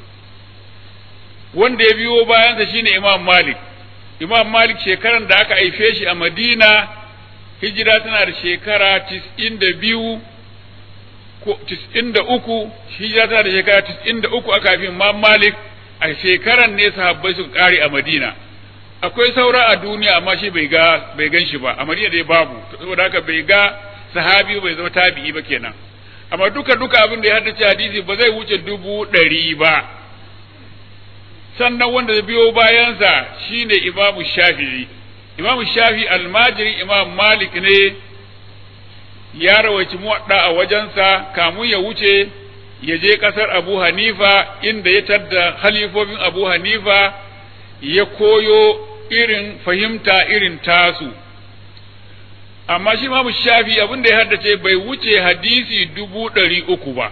wanda ya biyo bayansa shine imam malik imam malik shekaran da aka haife shi a madina hijira tana da shekara tis'in da biyu ko tis'in da uku hijira tana da shekara tis'in da uku aka haifi imam malik a shekaran ne sahabbai suka kare a madina akwai saura a duniya amma shi bai ga bai gan shi ba a madina dai babu saboda haka bai ga sahabi bai zama tabi'i ba kenan amma duka duka abin da ya haddace hadisi ba zai wuce dubu ɗari ba sannan wanda zai biyo bayansa shine imamu shafi'i imamu shafi almajiri imam malik ne ya rawaci muwadda a wajensa kamun ya wuce ya je kasar abu hanifa inda ya tadda halifofin abu hanifa ya koyo irin fahimta irin tasu amma shi imamu shafi abin da ya haddace bai wuce hadisi dubu ɗari uku ba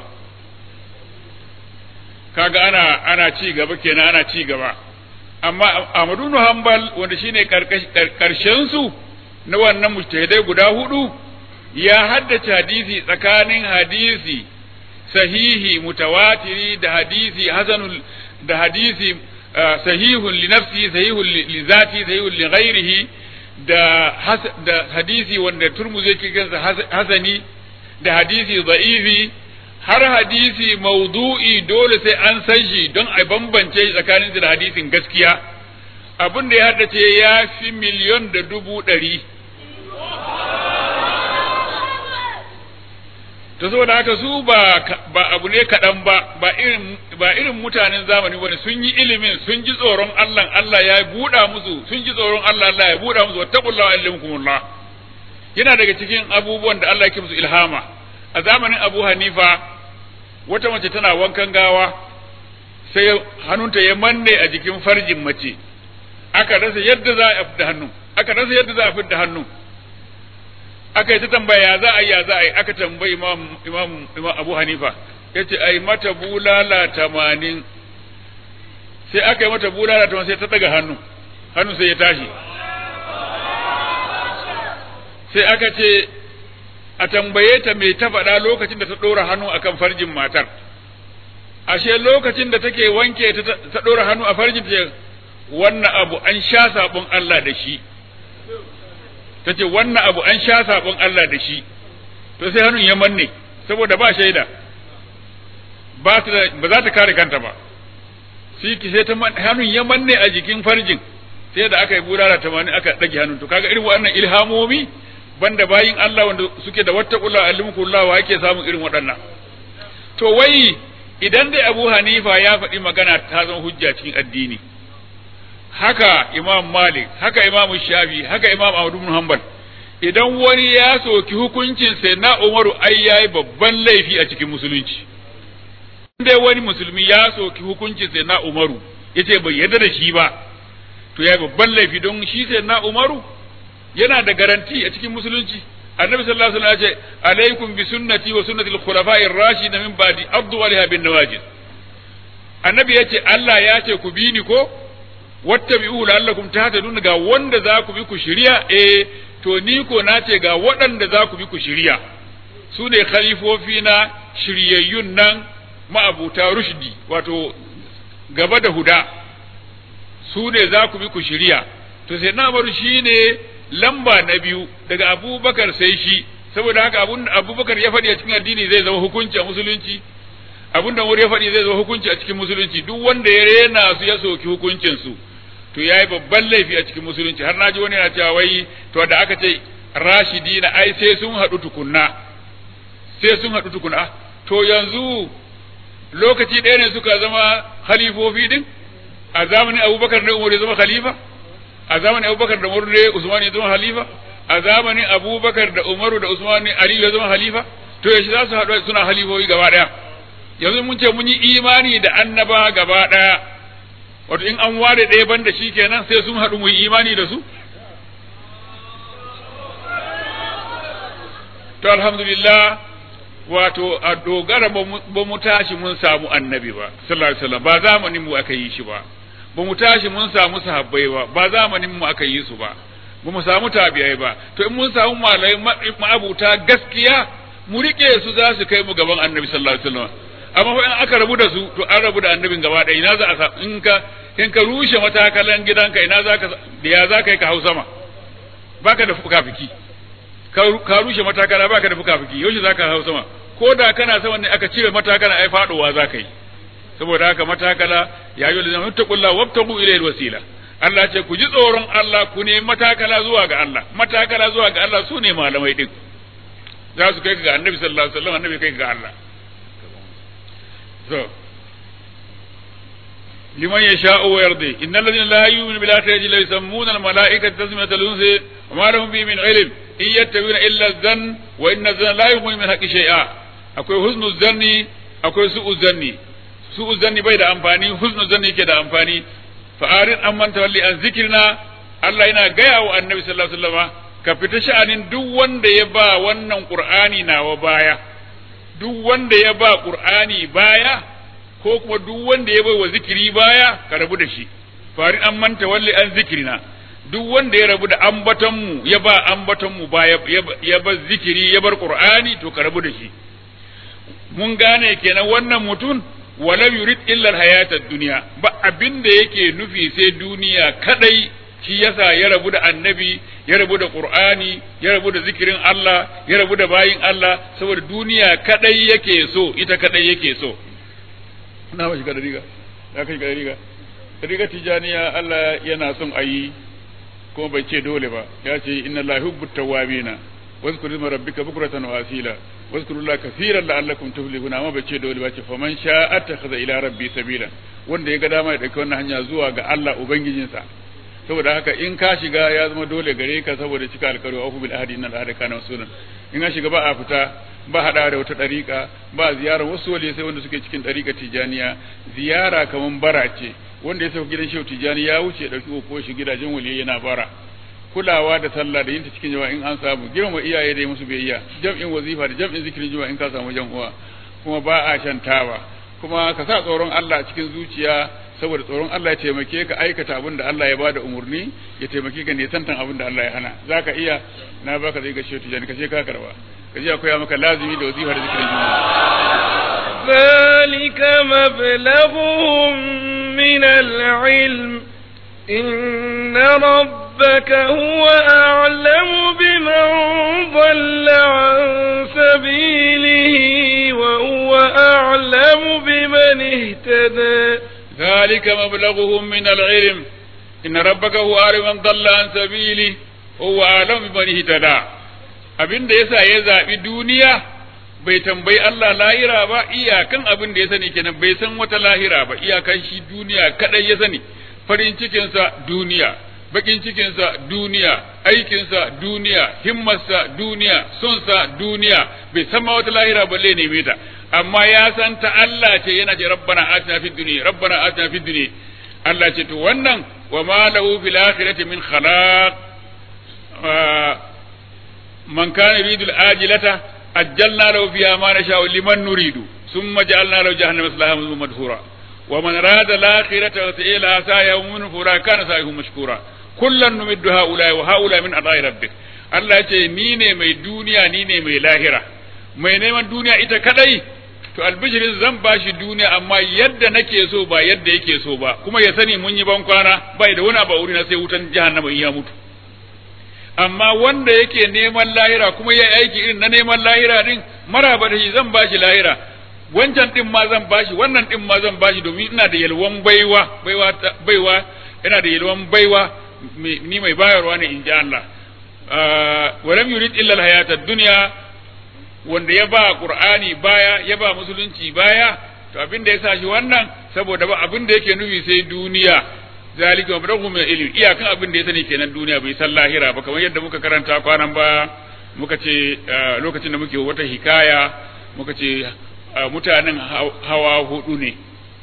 kaga ana ana ci gaba kenan ana ci gaba amma Ahmadu bin Hanbal wanda shine karshen su na wannan mujtahidai guda hudu ya haddace hadisi tsakanin hadisi sahihi mutawatiri da hadisi hasanul da hadisi sahihun li nafsi sahihun li zati sahihun li ghairihi da da hadisi wanda turmuzi yake kansa hasani da hadisi da'ifi har hadisi maudu'i dole sai an san shi don a bambance shi tsakanin da hadisin gaskiya abin da ya haddace ya fi miliyon da dubu ɗari ta saboda haka su ba ba abu ne kaɗan ba ba irin ba irin mutanen zamani bane sun yi ilimin sun ji tsoron Allah Allah ya buɗa musu sun ji tsoron Allah Allah ya buɗa musu wattaqullaha ilmukumullah yana daga cikin abubuwan da Allah yake musu ilhama a zamanin Abu Hanifa wata mace tana wankan gawa sai hannunta ya manne a jikin farjin mace aka rasa yadda za a fidda hannu aka rasa yadda za a fidda hannu aka yi ta tambaya za a yi ya za a yi aka tambayi imam imam imam Abu Hanifa yace ai mata bulala tamanin sai aka yi mata bulala tamanin sai ta daga hannu hannu sai ya tashi sai aka ce a tambaye ta me ta faɗa lokacin da ta ɗora hannu akan farjin matar ashe lokacin da take wanke ta ɗora hannu a farjin ta wannan abu an sha sabon Allah da shi ta ce wannan abu an sha sabon Allah da shi to sai hannun ya manne saboda ba shaida ba ba za ta kare kanta ba sai ki sai ta hannun ya manne a jikin farjin sai da aka yi burara tamanin aka ɗage hannun to kaga irin wannan ilhamomi banda bayin Allah wanda suke da wattaqullah alimkullah wa yake samun irin waɗannan to wai idan dai Abu Hanifa ya faɗi magana ta zama hujja cikin addini haka Imam Malik haka Imam Shafi haka Imam Ahmad bin Hanbal idan wani ya soki hukuncin sai na Umaru ai yayi babban laifi a cikin musulunci dai wani musulmi ya soki hukuncin sai na Umaru yace bai yarda da shi ba to yayi babban laifi don shi sai na Umaru yana da garanti a cikin musulunci annabi sallallahu alaihi wasallam ya ce alaikum bi sunnati wa sunnati al-khulafa'ir rashidin min ba'di addu alaiha bin nawajid annabi ya ce Allah ya ce ku bi ni ko wattabi'u la'allakum tahtadun ga wanda za ku bi ku shirya eh to ni ko na ce ga waɗanda za ku bi ku shirya su ne khalifofi na shiryayyun nan ma'abuta rushdi wato gaba da huda su ne za ku bi ku shirya to sai na bar shi ne lamba na biyu daga abubakar sai shi saboda haka abun abubakar ya faɗi a cikin addini zai zama hukunci a musulunci abun da ya faɗi zai zama hukunci a cikin musulunci duk wanda ya rena su ya soki hukuncin su to yayi babban laifi a cikin musulunci har naji wani yana cewa wai to da aka ce rashidina ai sai sun haɗu tukunna sai sun haɗu tukunna to yanzu lokaci ɗaya ne suka zama khalifofi din a zamanin abubakar da umar ya zama khalifa a zamanin abubakar da umar da usman ya zama khalifa a zamanin abubakar da umaru da usman ali ya zama khalifa to yaushe za su haɗu suna halifofi gaba ɗaya yanzu mun ce mun yi imani da annaba gaba ɗaya wato in an ware ɗaya ban da shi kenan sai sun haɗu mu yi imani da su to alhamdulillah wato a dogara ba mu tashi mun samu annabi ba sallallahu alaihi wasallam ba zamanin mu aka yi shi ba ba mu tashi mun samu sahabbai ba ba zamanin mu aka yi su ba ba mu samu tabi'ai ba to in mun samu malai ma'abuta gaskiya mu rike su za su kai mu gaban annabi sallallahu alaihi wasallam amma fa in aka rabu da su to an rabu da annabin gaba ɗaya ina za a in ka in ka rushe matakalan gidanka ina za ka ya za ka yi ka hau sama baka da fuka-fiki ka rushe matakala baka da fuka-fiki yaushe za ka hau sama ko da kana sama ne aka cire matakala ai faɗowa za ka yi saboda haka matakala ya yi lillahi taqulla wabtagu ilayhi wasila Allah ce ku ji tsoron Allah ku ne matakala zuwa ga Allah matakala zuwa ga Allah su ne malamai din za su kai ka ga annabi sallallahu alaihi wasallam annabi kai ka ga Allah so liman yasha'u wa yardi innal ladina la yu'minu bil akhirati la yusammuna al malaikata tasmiyata al unsi wa ma lahum bi min ilm in yattabi'una illa dhann wa inna dhanna la yughni min haqqi shay'a akwai husnu zanni akwai su'u zanni su'u zanni bai da amfani husnu zanni yake da amfani fa arin amman tawalli an zikrina Allah yana gaya wa annabi sallallahu alaihi wasallam ka fita sha'anin duk wanda ya ba wannan qur'ani nawa baya duk wanda ya ba qur'ani baya ko kuma duk wanda ya bai wa zikiri baya ka rabu da shi farin an manta walli an zikirina duk wanda ya rabu da ambatonmu ya ba ambatonmu ba ya bar zikiri ya bar qur'ani to ka rabu da shi mun gane kenan wannan mutum walam yurid illa hayatad dunya ba abin da yake nufi sai duniya kadai shi yasa ya rabu da annabi ya rabu da qur'ani ya rabu da zikirin Allah ya rabu da bayin Allah saboda duniya kadai yake so ita kadai yake so na ba shiga da riga ya kai shiga da riga riga tijaniya Allah yana son ayi kuma bai ce dole ba ya ce inna la yuhibbu tawwabina واذكر اسم ربك بكرة وأصيلا واذكروا الله كثيرا لعلكم تفلحون amma bai ce dole ba ce faman sha attakhadha ila rabbi sabila wanda ya ga dama ya dauki wannan hanya zuwa ga Allah ubangijinsa saboda haka in ka shiga ya zama dole gare ka saboda cika alkari wa bil ahdi innal ahda kana masulan in ka shiga ba a fita ba hada da wata dariƙa ba ziyara wasu wali sai wanda suke cikin dariƙa tijaniya ziyara kaman bara ce wanda ya sauka gidan shehu tijani ya wuce ya dauki ko shi gidajen wali yana bara kulawa da sallah da yinta cikin jama'a in an samu girma iyaye da musu biyayya jam'in wazifa da jam'in zikirin jama'a in ka samu jan uwa kuma ba a shantawa kuma ka sa tsoron Allah cikin zuciya saboda tsoron Allah ya taimake ka aikata abin da Allah ya bada umurni ya taimake ka nisantan abin da Allah ya hana zaka iya na baka zai ga shehu tijani ka je ka karba ka je akwai maka lazimi da wazifa da zikirin jama'a ذلك مبلغهم من العلم إن ربك هو أعلم بمن ضل عن سبيله وهو أعلم بمن اهتدى ذلك مبلغهم من العلم إن ربك هو أعلم من ضل عن سبيله هو أعلم بمن اهتدى abin da yasa ya zaɓi duniya bai tambayi Allah lahira ba iyakan abin da ya sani kenan bai san wata lahira ba iyakan shi duniya kadai ya sani farin cikinsa duniya bakin cikinsa duniya aikinsa duniya himmarsa duniya sonsa duniya bai san ma wata lahira balle neme ta amma ya san ta Allah ce yana ce rabbana atina fid dunya rabbana atina fid dunya Allah ce to wannan wa ma lahu fil akhirati min khalaq man kana yuridu al ajilata ajjalna lahu fiha ma nasha'u liman nuridu thumma ja'alna lahu jahannama salaha madhura ومن راد الآخرة وسئلها سعيه من فرا كان سعيه مشكورا كلا نمد هؤلاء وهؤلاء من عطاء ربك Allah ce ni ne mai duniya ni ne mai lahira mai neman duniya ita kadai to albishirin zan bashi duniya amma yadda nake so ba yadda yake so ba kuma ya sani mun yi ban kwana bai da wani abu a wurina sai wutan jahannama in ya mutu amma wanda yake neman lahira kuma ya aiki irin na neman lahira din maraba da shi zan bashi lahira wancan din ma zan bashi wannan din ma zan bashi domin ina da yalwan baiwa baiwa baiwa ina da yalwan baiwa ni mai bayarwa ne in ji Allah walam yurid illa alhayata ad-dunya wanda ya ba qur'ani baya ya ba musulunci baya to abin da ya sa shi wannan saboda ba abin da yake nufi sai duniya zalika wa badahu min ilmi iyakan abin da ya sani kenan duniya bai san lahira ba kamar yadda muka karanta kwanan ba muka ce lokacin da muke wata hikaya muka ce mutanen hawa hudu ne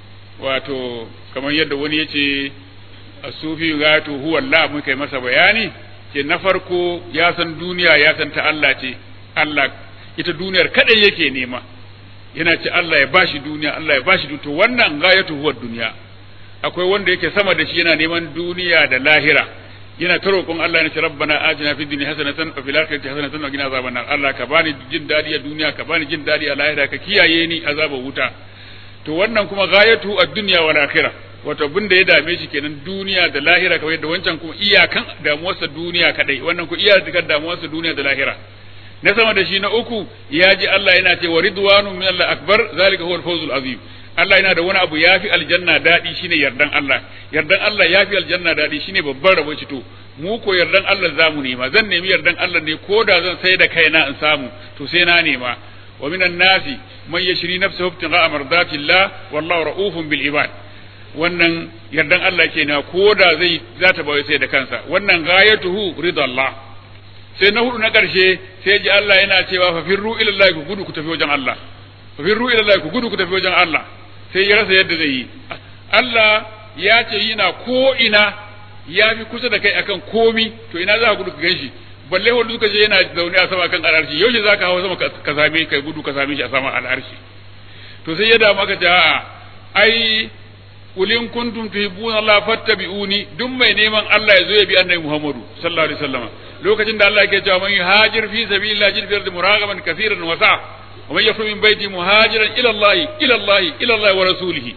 wato kamar yadda wani ya ce sufi gatu huwa Allah muka yi masa bayani ke na farko ya san duniya ya san ta Allah ce Allah ita duniyar kadai yake nema yana ce Allah ya bashi duniya Allah ya bashi to wannan gayatu huwa duniya akwai wanda yake sama da shi yana neman duniya da lahira yana ta roƙon Allah ya ce rabbana atina fid dunya hasanatan wa fil akhirati hasanatan wa qina azaban nar Allah ka bani jin dadi a duniya ka bani jin dadi a lahira ka kiyaye ni azabar wuta to wannan kuma gayatu ad-dunya wal akhirah wato abin da ya dame shi kenan duniya da lahira kamar yadda wancan kuma iyakan damuwarsa duniya kadai wannan ku iyakan damuwarsa duniya da lahira na sama da shi na uku ya ji Allah yana ce wa ridwanu min Allah akbar zalika huwa al-fawzul azim Allah yana da wani abu yafi aljanna dadi shine yardan Allah yardan Allah yafi aljanna dadi shine babban rabo shi to mu ko yardan Allah zamu nema zan nemi yardan Allah ne ko da zan sai da kaina in samu to sai na nema wa minan nasi man yashri nafsahu ibtigha'a mardatillah wallahu ra'ufun bil ibad wannan yardan Allah kenan ko da zai za ta bai sai da kansa wannan ghayatuhu ridallah sai na hudu na ƙarshe sai ji Allah yana cewa fa firru ila Allah ku gudu ku tafi wajen Allah fa firru ila Allah ku gudu ku tafi wajen Allah sai ya rasa yadda zai yi Allah ya ce yana ko ina ya fi kusa da kai akan komi to ina za ka gudu ka ganshi balle wanda suka je yana zaune a sama kan al'arshi yaushe za ka hawa sama ka same kai gudu ka same shi a sama al'arshi to sai ya damu aka ce a'a ai ulin kuntum tuhibbuna Allah fattabi'uni duk mai neman Allah ya zo ya bi annabi Muhammadu sallallahu alaihi wasallam lokacin da Allah yake cewa man yuhajir fi sabilillah jid fi ardi muragaman kaseeran wa sa'a wa man yakhruj min baiti muhajiran ila Allah ila Allah ila Allah wa rasulihi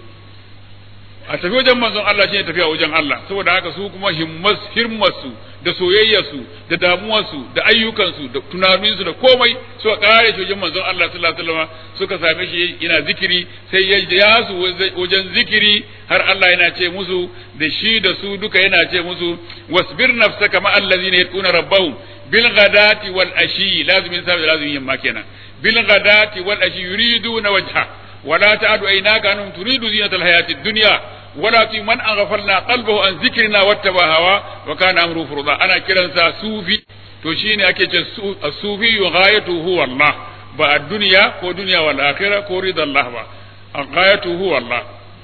a tafi wajen manzon Allah shine tafiya wajen Allah saboda haka su kuma himmas hirmarsu da soyayyarsu da damuwarsu da ayyukansu da tunaninsu da komai suka kare shi wajen manzon Allah sallallahu alaihi wasallam suka same shi yana zikiri sai ya ja su wajen zikiri har Allah yana ce musu da shi da su duka yana ce musu wasbir nafsaka ma allazina yad'una rabbahum bil ghadati wal ashi lazimin sabi lazimin yamma kenan bil ghadati wal ashi yuriduna wajha ولا تعد عيناك عنهم تريد زينة الحياة الدنيا ولا تطيع من أغفلنا قلبه عن ذكرنا واتبع هوا وكان أمره فرضا أنا كرنسا صوفي to shine ake ce sufi ghayatu huwa Allah ba a duniya ko duniya wal akhirah ko rida Allah ba ghayatu huwa Allah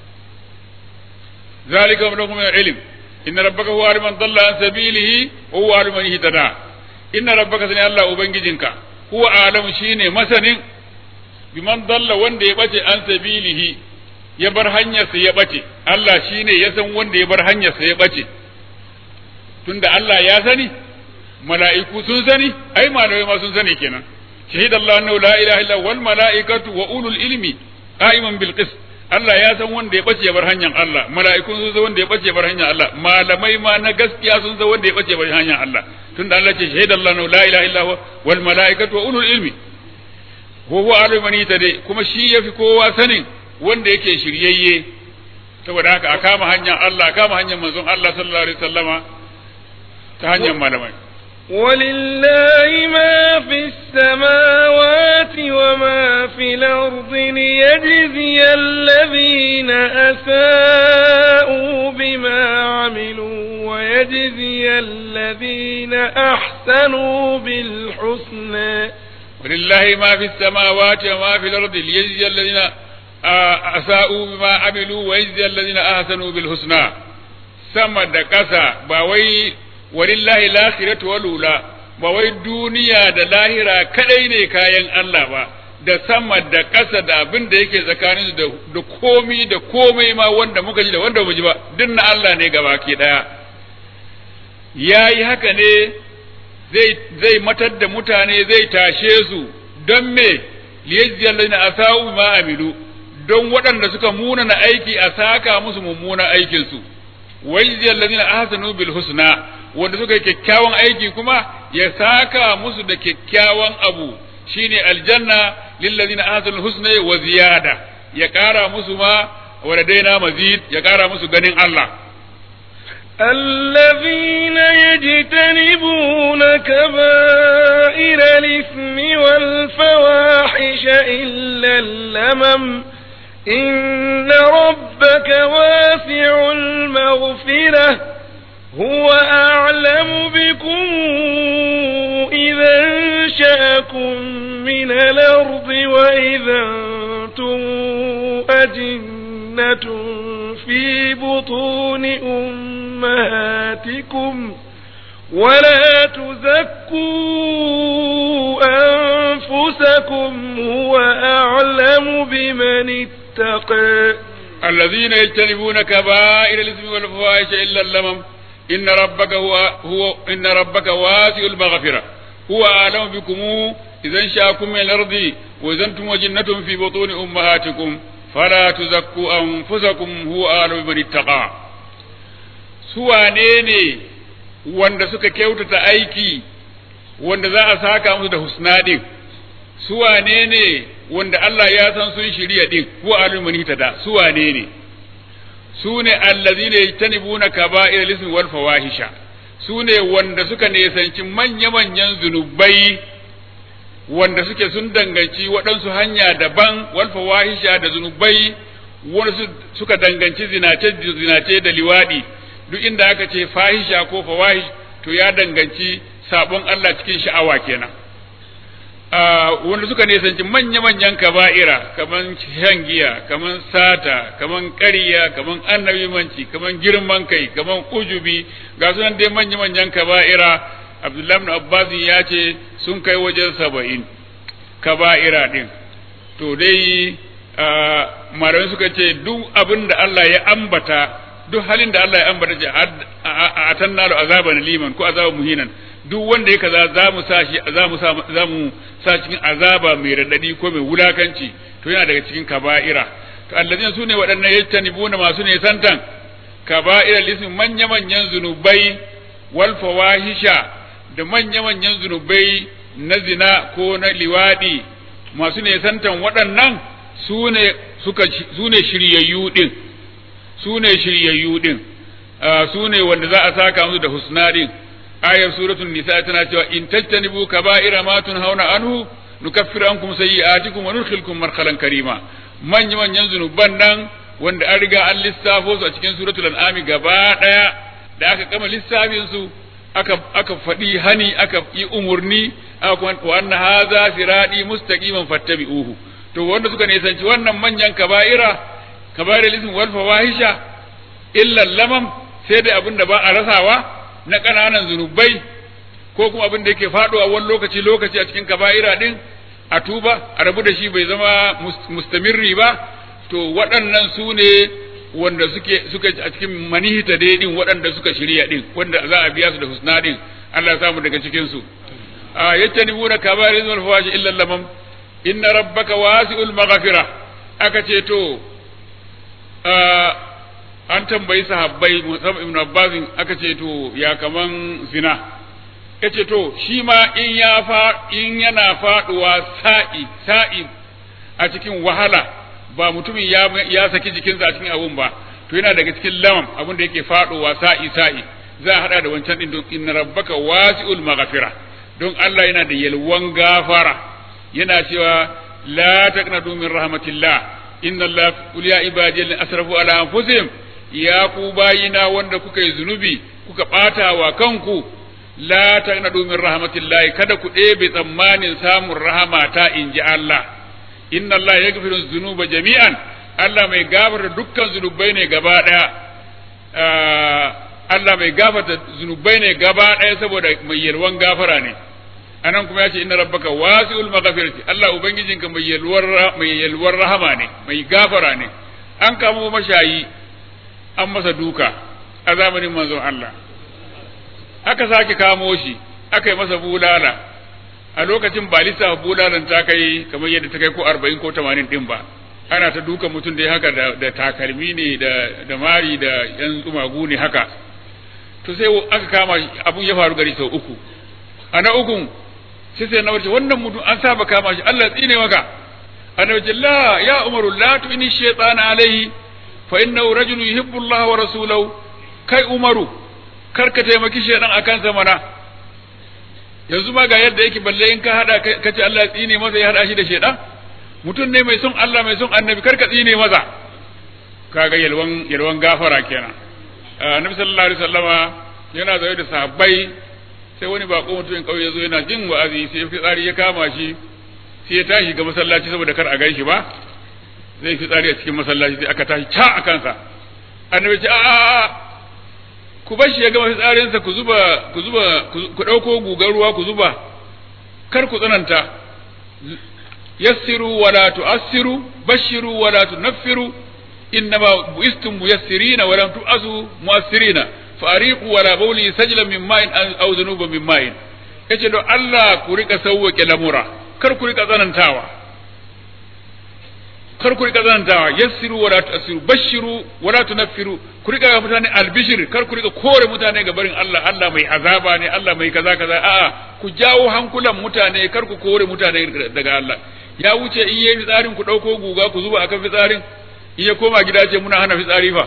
zalika min min ilm inna rabbaka huwa aliman dalla an sabilihi wa huwa aliman ihtada inna rabbaka sani Allah ubangijinka huwa alamu shine masanin biman dalla wanda ya bace an sabilihi ya bar hanyarsa ya bace Allah shine ya san wanda ya bar hanyarsa ya bace tunda Allah ya sani mala'iku sun sani ai malamai ma sun sani kenan shahid Allah annahu la ilaha illa wal mala'ikatu wa ulul ilmi qa'iman bil qist Allah ya san wanda ya bace ya bar hanyar Allah mala'ikun sun san wanda ya bace ya bar hanyar Allah malamai ma na gaskiya sun san wanda ya bace ya bar hanyar Allah tunda Allah ce shahid Allah annahu la ilaha illa wal mala'ikatu wa ulul ilmi ko huwa alimani ta dai kuma shi yafi kowa sanin wanda yake shiryayye saboda haka a kama hanyar Allah a kama hanyar manzon Allah sallallahu alaihi wasallama ta hanyar malamai ولله ما في السماوات وما في الأرض ليجزي الذين أساءوا بما عملوا ويجزي الذين أحسنوا بالحسنى ولله ما في السماوات وما في الأرض ليجزي الذين أساءوا بما عملوا ويجزي الذين أحسنوا بالحسنى sama da ƙasa ba wai walillahi lakhiratu walula ba wai duniya da lahira kadai ne kayan Allah ba da sama da ƙasa da abin da yake tsakanin da da komi da komai ma wanda muka ji da wanda mu ji ba duk na Allah ne gaba ke daya yayi haka ne zai zai matar da mutane zai tashe su don me liyajzi alladhina asau ma amilu don waɗanda suka munana aiki a saka musu mummunan aikin su wajzi alladhina ahsanu bil husna wanda suka yi kyakkyawan aiki kuma ya saka musu da kyakkyawan abu shine aljanna lillazina ahsanu husna wa ziyada ya ƙara musu ma waladaina mazid ya ƙara musu ganin Allah الذين يجتنبون كبائر الإثم والفواحش إلا اللمم إن ربك واسع المغفرة هو أعلم بكم إذا انشأكم من الأرض وإذا أنتم أجنة في بطون أمهاتكم ولا تزكوا أنفسكم هو أعلم بمن اتقى الذين يجتنبون كبائر الإثم والفواحش إلا اللمم إن ربك هو هو إن ربك واسع المغفرة هو أعلم بكم إذا انشأكم من الأرض وإذا أنتم وجنة في بطون أمهاتكم فلا تزكوا أنفسكم هو أعلم بمن اتقى سوى نيني wanda suka kyautata aiki wanda za a saka musu da husna din su wane ne wanda Allah ya san sun shirya din ko alimani ta da su wane ne su ne allazina yajtanibuna kaba'ir lismi wal fawahisha su ne wanda suka nesanci manya-manyan zunubai wanda suke sun danganci waɗansu hanya daban wal fawahisha da zunubai wanda suka danganci zinace zinace da liwadi duk inda aka ce fahisha ko fawahish to ya danganci sabon Allah cikin sha'awa kenan wanda suka nisanci manya-manyan kaba'ira kaman shan giya kaman sata kaman ƙarya kaman annabimanci kaman girman kai kaman ujubi ga sunan dai manya-manyan kaba'ira abdullahi ibn abbas ya ce sun kai wajen saba'in kaba'ira din to dai malamai suka ce duk abin da Allah ya ambata duk halin da Allah ya ambata ce a tannalu azaban liman ko azaban muhinan duk wanda ya kaza za mu sa shi za mu sa za mu sa cikin azaba mai radadi ko mai wulakanci to yana daga cikin kaba'ira to allazina sune waɗannan yajtanibuna masu ne santan kaba'ira lismi manya manyan zunubai wal fawahisha da manya manyan zunubai na zina ko na liwadi masu ne santan waɗannan sune suka sune shiryayyu din sune shiryayyu din sune wanda za a saka musu da husna din ayar suratul nisa tana cewa in tajtanibu kaba'ira ma tunhauna anhu nukaffiru ankum sayyi'atikum wa nudkhilkum marhalan karima manyan manyan zunuban nan wanda an riga an lissafo su a cikin suratul an'ami gaba daya da aka kama lissafin su aka aka faɗi hani aka yi umurni aka kuma wa anna hadha sirati mustaqiman fattabi'uhu to wanda suka nisanci wannan manyan kaba'ira kaba'ira lism wal fawahisha illa lamam sai dai abin da ba a rasawa na ƙananan zunubai ko kuma abin da yake faɗowa wani lokaci lokaci a cikin kaba'ira din a tuba a rabu da shi bai zama mustamirri ba to waɗannan su ne wanda suke suka a cikin manihita dai din waɗanda suka shirya din wanda za a biya su da husna din Allah ya samu daga cikin su a yajtanibuna kaba'ir wal fawashi illa lamam inna rabbaka wasi'ul maghfira aka ce to an tambayi sahabbai musamman ibn Abbas aka ce to ya kaman zina yace to shi ma in ya fa in yana faduwa sa'i sa'i a cikin wahala ba mutumin ya ya saki jikinsa a cikin abun ba to yana daga cikin lamam abun da yake faduwa sa'i sa'i za a hada da wancan din don inna rabbaka wasi'ul maghfira don Allah yana da yalwan gafara yana cewa la taqnatu min rahmatillah inna Allah qul ya ibadi asrafu ala anfusihim ya ku bayina wanda kuka yi zunubi kuka ɓata wa kanku la taqnadu min rahmatillahi kada ku ɗebe tsammanin samun rahama ta in ji Allah inna Allah yaghfiru dhunuba jami'an Allah mai gafarta dukkan zunubai ne gaba ɗaya Allah mai gafarta zunubai ne gaba ɗaya saboda mai yalwan gafara ne anan kuma ya ce inna rabbaka wasi'ul maghfirati Allah ubangijinka mai yalwar mai yalwar rahama ne mai gafara ne an kamo mashayi an masa duka a zamanin manzon Allah aka sake kamo shi aka yi masa bulala a lokacin ba lissafa bulalan ta kai kamar yadda ta kai ko arba'in ko tamanin din ba ana ta duka mutum dai haka da, da takalmi ne da, da mari da yan tsumagu ne haka to sai aka kama abun ya faru gari sau uku a na ukun sai sai na wace wannan mutum an saba kama shi Allah tsine maka annabi ce la ya umaru la tu'ini shaytana alaihi fa innahu rajulun yuhibbu Allah wa rasulahu kai umaru kar ka taimaki shaytan akan sa mana yanzu ma ga yadda yake balle in ka hada ka ce Allah tsine masa ya hada shi da shaytan mutum ne mai son Allah mai son annabi kar ka tsine masa kaga yalwan yalwan gafara kenan annabi sallallahu alaihi wasallama yana zaune da sahabbai sai wani bako mutumin kauye zo yana jin wa'azi sai fitsari ya kama shi sai ya tashi ga masallaci saboda kar a gan shi ba zai fitsari a cikin masallaci sai aka tashi ca a kansa annabi ce a ku bar shi ya gama fitsarinsa ku zuba ku zuba ku dauko gugar ruwa ku zuba kar ku tsananta yassiru wala tu'assiru bashiru wala tunaffiru innama buistum muyassirina wa lam tu'azu mu'assirina fariqu wala bawli sajlan min ma'in aw dhunuban min ma'in yace don Allah ku rika sauwake lamura kar ku rika tsanantawa kar ku rika tsanantawa yassiru wala tu'assiru bashiru wala tunaffiru ku rika ga mutane albishir kar ku rika kore mutane ga barin Allah Allah mai azaba ne Allah mai kaza kaza a'a ku jawo hankulan mutane kar ku kore mutane daga Allah ya wuce in yayi fitsarin ku dauko guga ku zuba akan fitsarin in ya koma gida ce muna hana fitsari fa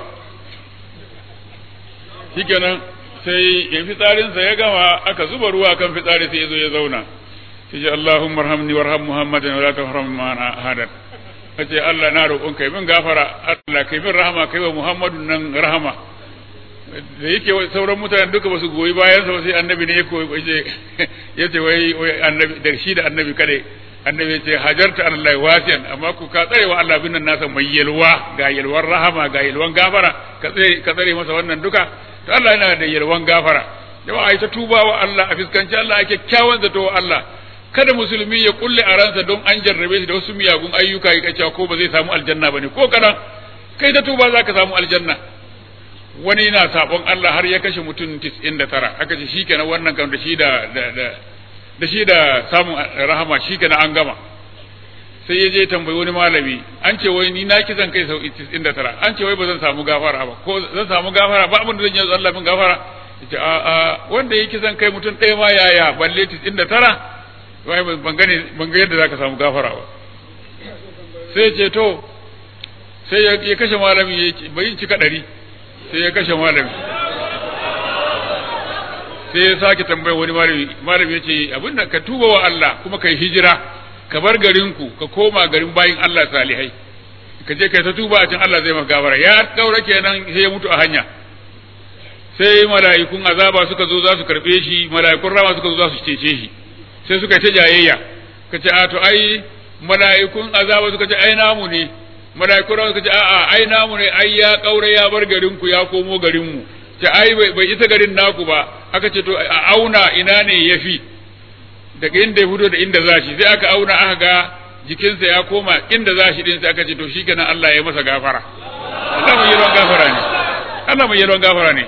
shikenan sai ya fitsarinsa ya gama aka zuba ruwa kan fitsari sai ya zo ya zauna sai ce Allahumma arhamni warham Muhammadan wa la tahram ma hadan kace Allah na roƙon kai min gafara Allah kai min rahama kai wa Muhammadun nan rahama da yake sauran mutanen duka ba su goyi bayan sa sai annabi ne ya koyi ya ce wai wai annabi da shi da annabi kade annabi ya ce hajarta Allah wasiyan amma ku ka tsare wa Allah bin nan nasa mai yalwa ga yalwan rahama ga yalwan gafara ka tsare ka tsare masa wannan duka to Allah yana da yalwan gafara jama'a ai ta tuba wa Allah a fiskanci Allah ake kyawun zato wa Allah kada musulmi ya kulle a ransa don an jarrabe shi da wasu miyagun ayyuka ya cewa ko ba zai samu aljanna bane ko kadan kai ta tuba zaka samu aljanna wani yana sabon Allah har ya kashe mutum 99 aka ce shikenan wannan kan da shi da da shi da samun rahama shikenan an gama sai ya je tambayi wani malami an ce wai ni na kisan kai sau 99 an ce wai ba zan samu gafara ba ko zan samu gafara ba abin da zan yi Allah min gafara yace a a wanda yake kisan kai mutum ɗaya ma yaya balle 99 wai ban gane ban ga yadda zaka samu gafara ba sai ce to sai ya kashe malami ya ce bai cika ɗari sai ya kashe malami sai ya sake tambayar wani malami malami ya ce abinda ka tuba wa Allah kuma kai hijira ka bar garinku ka koma garin bayin Allah salihai ka je kai ta tuba a can Allah zai maka gafara ya daura kenan sai ya mutu a hanya sai mala'ikun azaba suka zo za su karbe shi mala'ikun rama suka zo za su cece shi sai suka ta jayayya ka ce a to ai mala'ikun azaba suka ce ai namu ne mala'ikun rama suka ce a'a ai namu ne ai ya kaura ya bar garinku ya komo garinmu ce ai bai isa garin naku ba aka ce to a auna ina ne yafi daga inda ya fito da inda za shi sai aka auna aka ga jikinsa ya koma inda za shi din sai aka ce to shikenan Allah ya masa gafara Allah mai yalwan gafara ne Allah mai yalwan gafara ne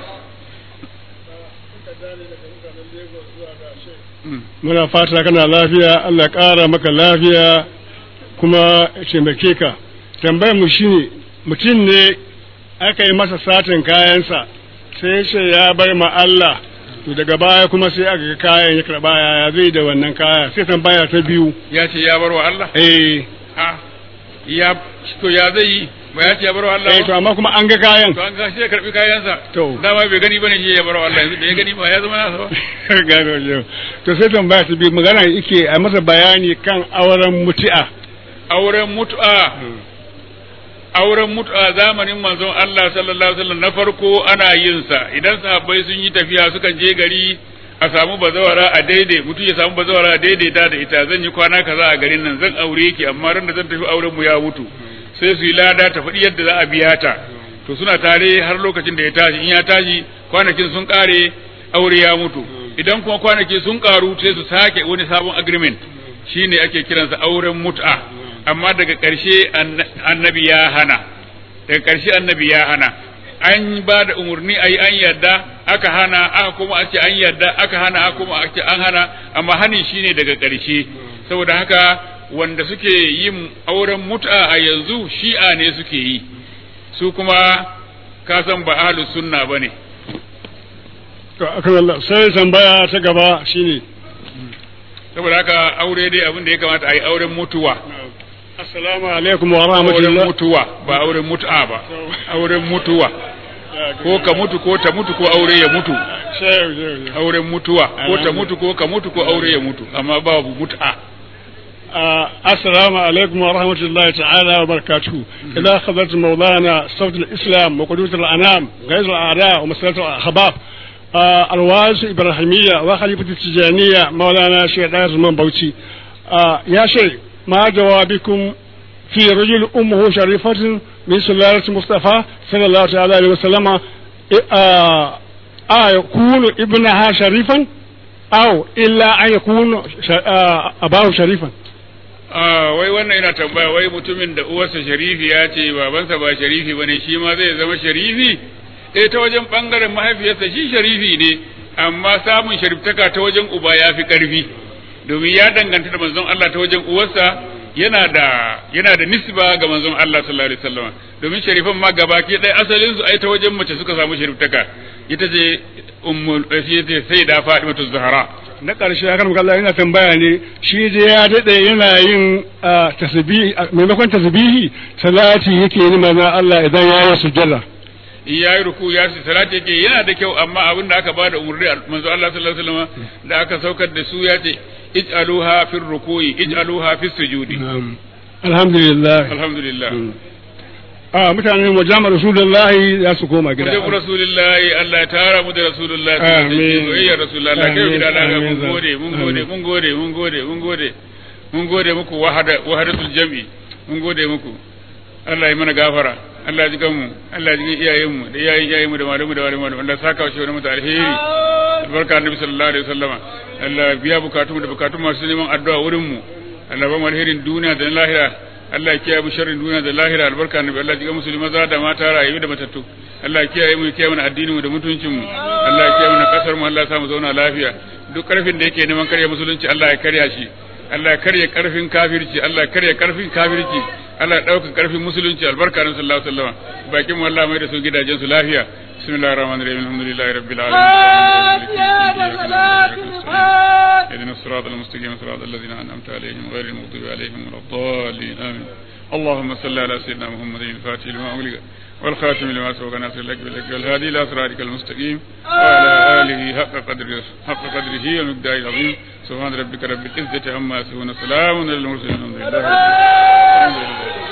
muna fata kana lafiya Allah ƙara maka lafiya kuma taimake ka tambayar mu shine mutum ne aka yi masa satin kayansa sai ce ya bar ma Allah to daga baya kuma sai aka ga kayan ya karba ya zai da wannan kaya sai tambaya ta biyu ya ce ya bar wa Allah eh ha ya to ya zai yi ba ya ce ya bar wa Allah eh to amma kuma an ga kayan to an ga shi ya karbi kayansa To. dama bai gani bane shi ya bar wa Allah yanzu da ya gani ba ya zama nasa ba gano yau to sai tambaya ta biyu magana yake a masa bayani kan auren mutu'a auren mut'a auren mut'a zamanin manzon Allah sallallahu alaihi wasallam na farko ana yin sa idan sahabbai sun yi tafiya sukan je gari a samu bazawara a daidai mutum ya samu bazawara a daidaita da ita zan yi kwana kaza a garin nan zan aure ki amma ran da zan tafi auren mu ya mutu sai su yi lada ta faɗi yadda za a biya ta to suna tare har lokacin da ya tashi in ya tashi kwanakin sun kare aure ya mutu idan kuma kwanaki sun karu sai su sake wani sabon agreement shine ake kiransa auren mut'a amma daga ƙarshe annabi ya hana daga ƙarshe annabi ya hana an ba da umarni a yi an yadda aka hana aka kuma a ce an yarda aka hana aka kuma a ce an hana amma hani shine daga ƙarshe saboda haka wanda suke yin auren mut'a a yanzu shi'a ne suke yi su kuma ka san ba ahlus sunna bane to akan Allah sai tambaya ta gaba shine saboda haka aure dai abin da ya kamata a yi auren mutuwa assalamu alaikum wa auren rahmatullah mutuwa ba auren mut'a ba auren mutuwa ko ka mutu ko ta mutu ko aure ya mutu auren mutuwa ko ta mutu ko ka mutu ko aure ya mutu amma babu mut'a آه، السلام عليكم ورحمة الله تعالى وبركاته إذا أخذت مولانا صوت الإسلام وقدوة الأنام غير الأعداء ومسألة الأخبار آه، الواز إبراهيمية وخليفة التجانية مولانا شيخ داير من بوتي آه، يا شيخ ما جوابكم في رجل أمه شريفة من سلالة مصطفى صلى الله تعالى عليه وسلم آه، آه يكون ابنها شريفا أو إلا أن يكون ش- آه، أباه شريفا Ah, wai wannan yana tambaya wai mutumin da uwarsa sharifi ya ce babansa ba sharifi bane shi ma zai zama sharifi eh ta wajen bangaren mahaifiyarsa shi sharifi ne amma samun shariftaka ta wajen uba ya fi karfi domin ya danganta da manzon Allah ta wajen uwarsa yana da yana da nisba ga manzon Allah sallallahu alaihi wasallam domin sharifan ma gabaki ɗaya asalin su ai ta wajen mace suka samu shariftaka ita ce ummul ce sai da Fatimatu Zahra na ƙarshe ya kan Allah yana tambaya ne shi je ya daɗe yana yin ah, tasbihi ah, maimakon tasbihi salati yake yi mana Allah idan ya yi sujjada in ya yi ruku ya su salati yake yana da kyau amma abin da aka bada umarni manzo Allah sallallahu alaihi wasallam da aka saukar da su ya ce ij'aluha fi ruku'i ij'aluha fi sujudi alhamdulillah alhamdulillah a mutanen majamar rasulullahi za su koma gida Mutum Rasulullahi Allah ya tara mu da Rasulullahi Amin. soyayyar Rasulullahi Allah kai Amin. gida laga mun Amin. gode mun gode Amin. mun gode mun gode mun gode mun gode muku wahada wahadatul jam'i mun gode muku Allah ya mana gafara Allah ya ji kanmu Allah ya ji iyayen mu da iyayen iyayen mu da malamu da malamu da Allah ya saka shi wani mutu alheri albarka annabi sallallahu alaihi wasallama Allah ya biya bukatun da bukatun masu neman addu'a wurin mu Allah ba mu alherin duniya da na lahira Allah ya kiyaye mu sharrin duniya da lahira albarka annabi Allah ya jiga musulmi maza da mata rayu da matattu Allah ya kiyaye mu ya kiyaye mana addinin mu da mutuncin mu Allah ya kiyaye mana kasar mu Allah ya sa mu zauna lafiya duk karfin da yake neman karya musulunci Allah ya karya shi Allah ya karya karfin kafirci Allah ya karya karfin kafirci Allah ya dauka karfin musulunci albarka annabi sallallahu alaihi wasallam bakin mu Allah mai da su gidajen su lafiya bismillahir rahmanir rahim alhamdulillahi rabbil alamin اهدنا الصراط المستقيم صراط الذين انعمت عليهم غير المغضوب عليهم ولا الضالين امين اللهم صل على سيدنا محمد الفاتح لما اغلق والخاتم لما سبق ناصر لك بالحق والهادي الى صراطك المستقيم وعلى اله حق قدره حق قدره ومقداره العظيم سبحان ربك رب العزه عما يصفون سلام على المرسلين الحمد لله رب العالمين. الحمد لله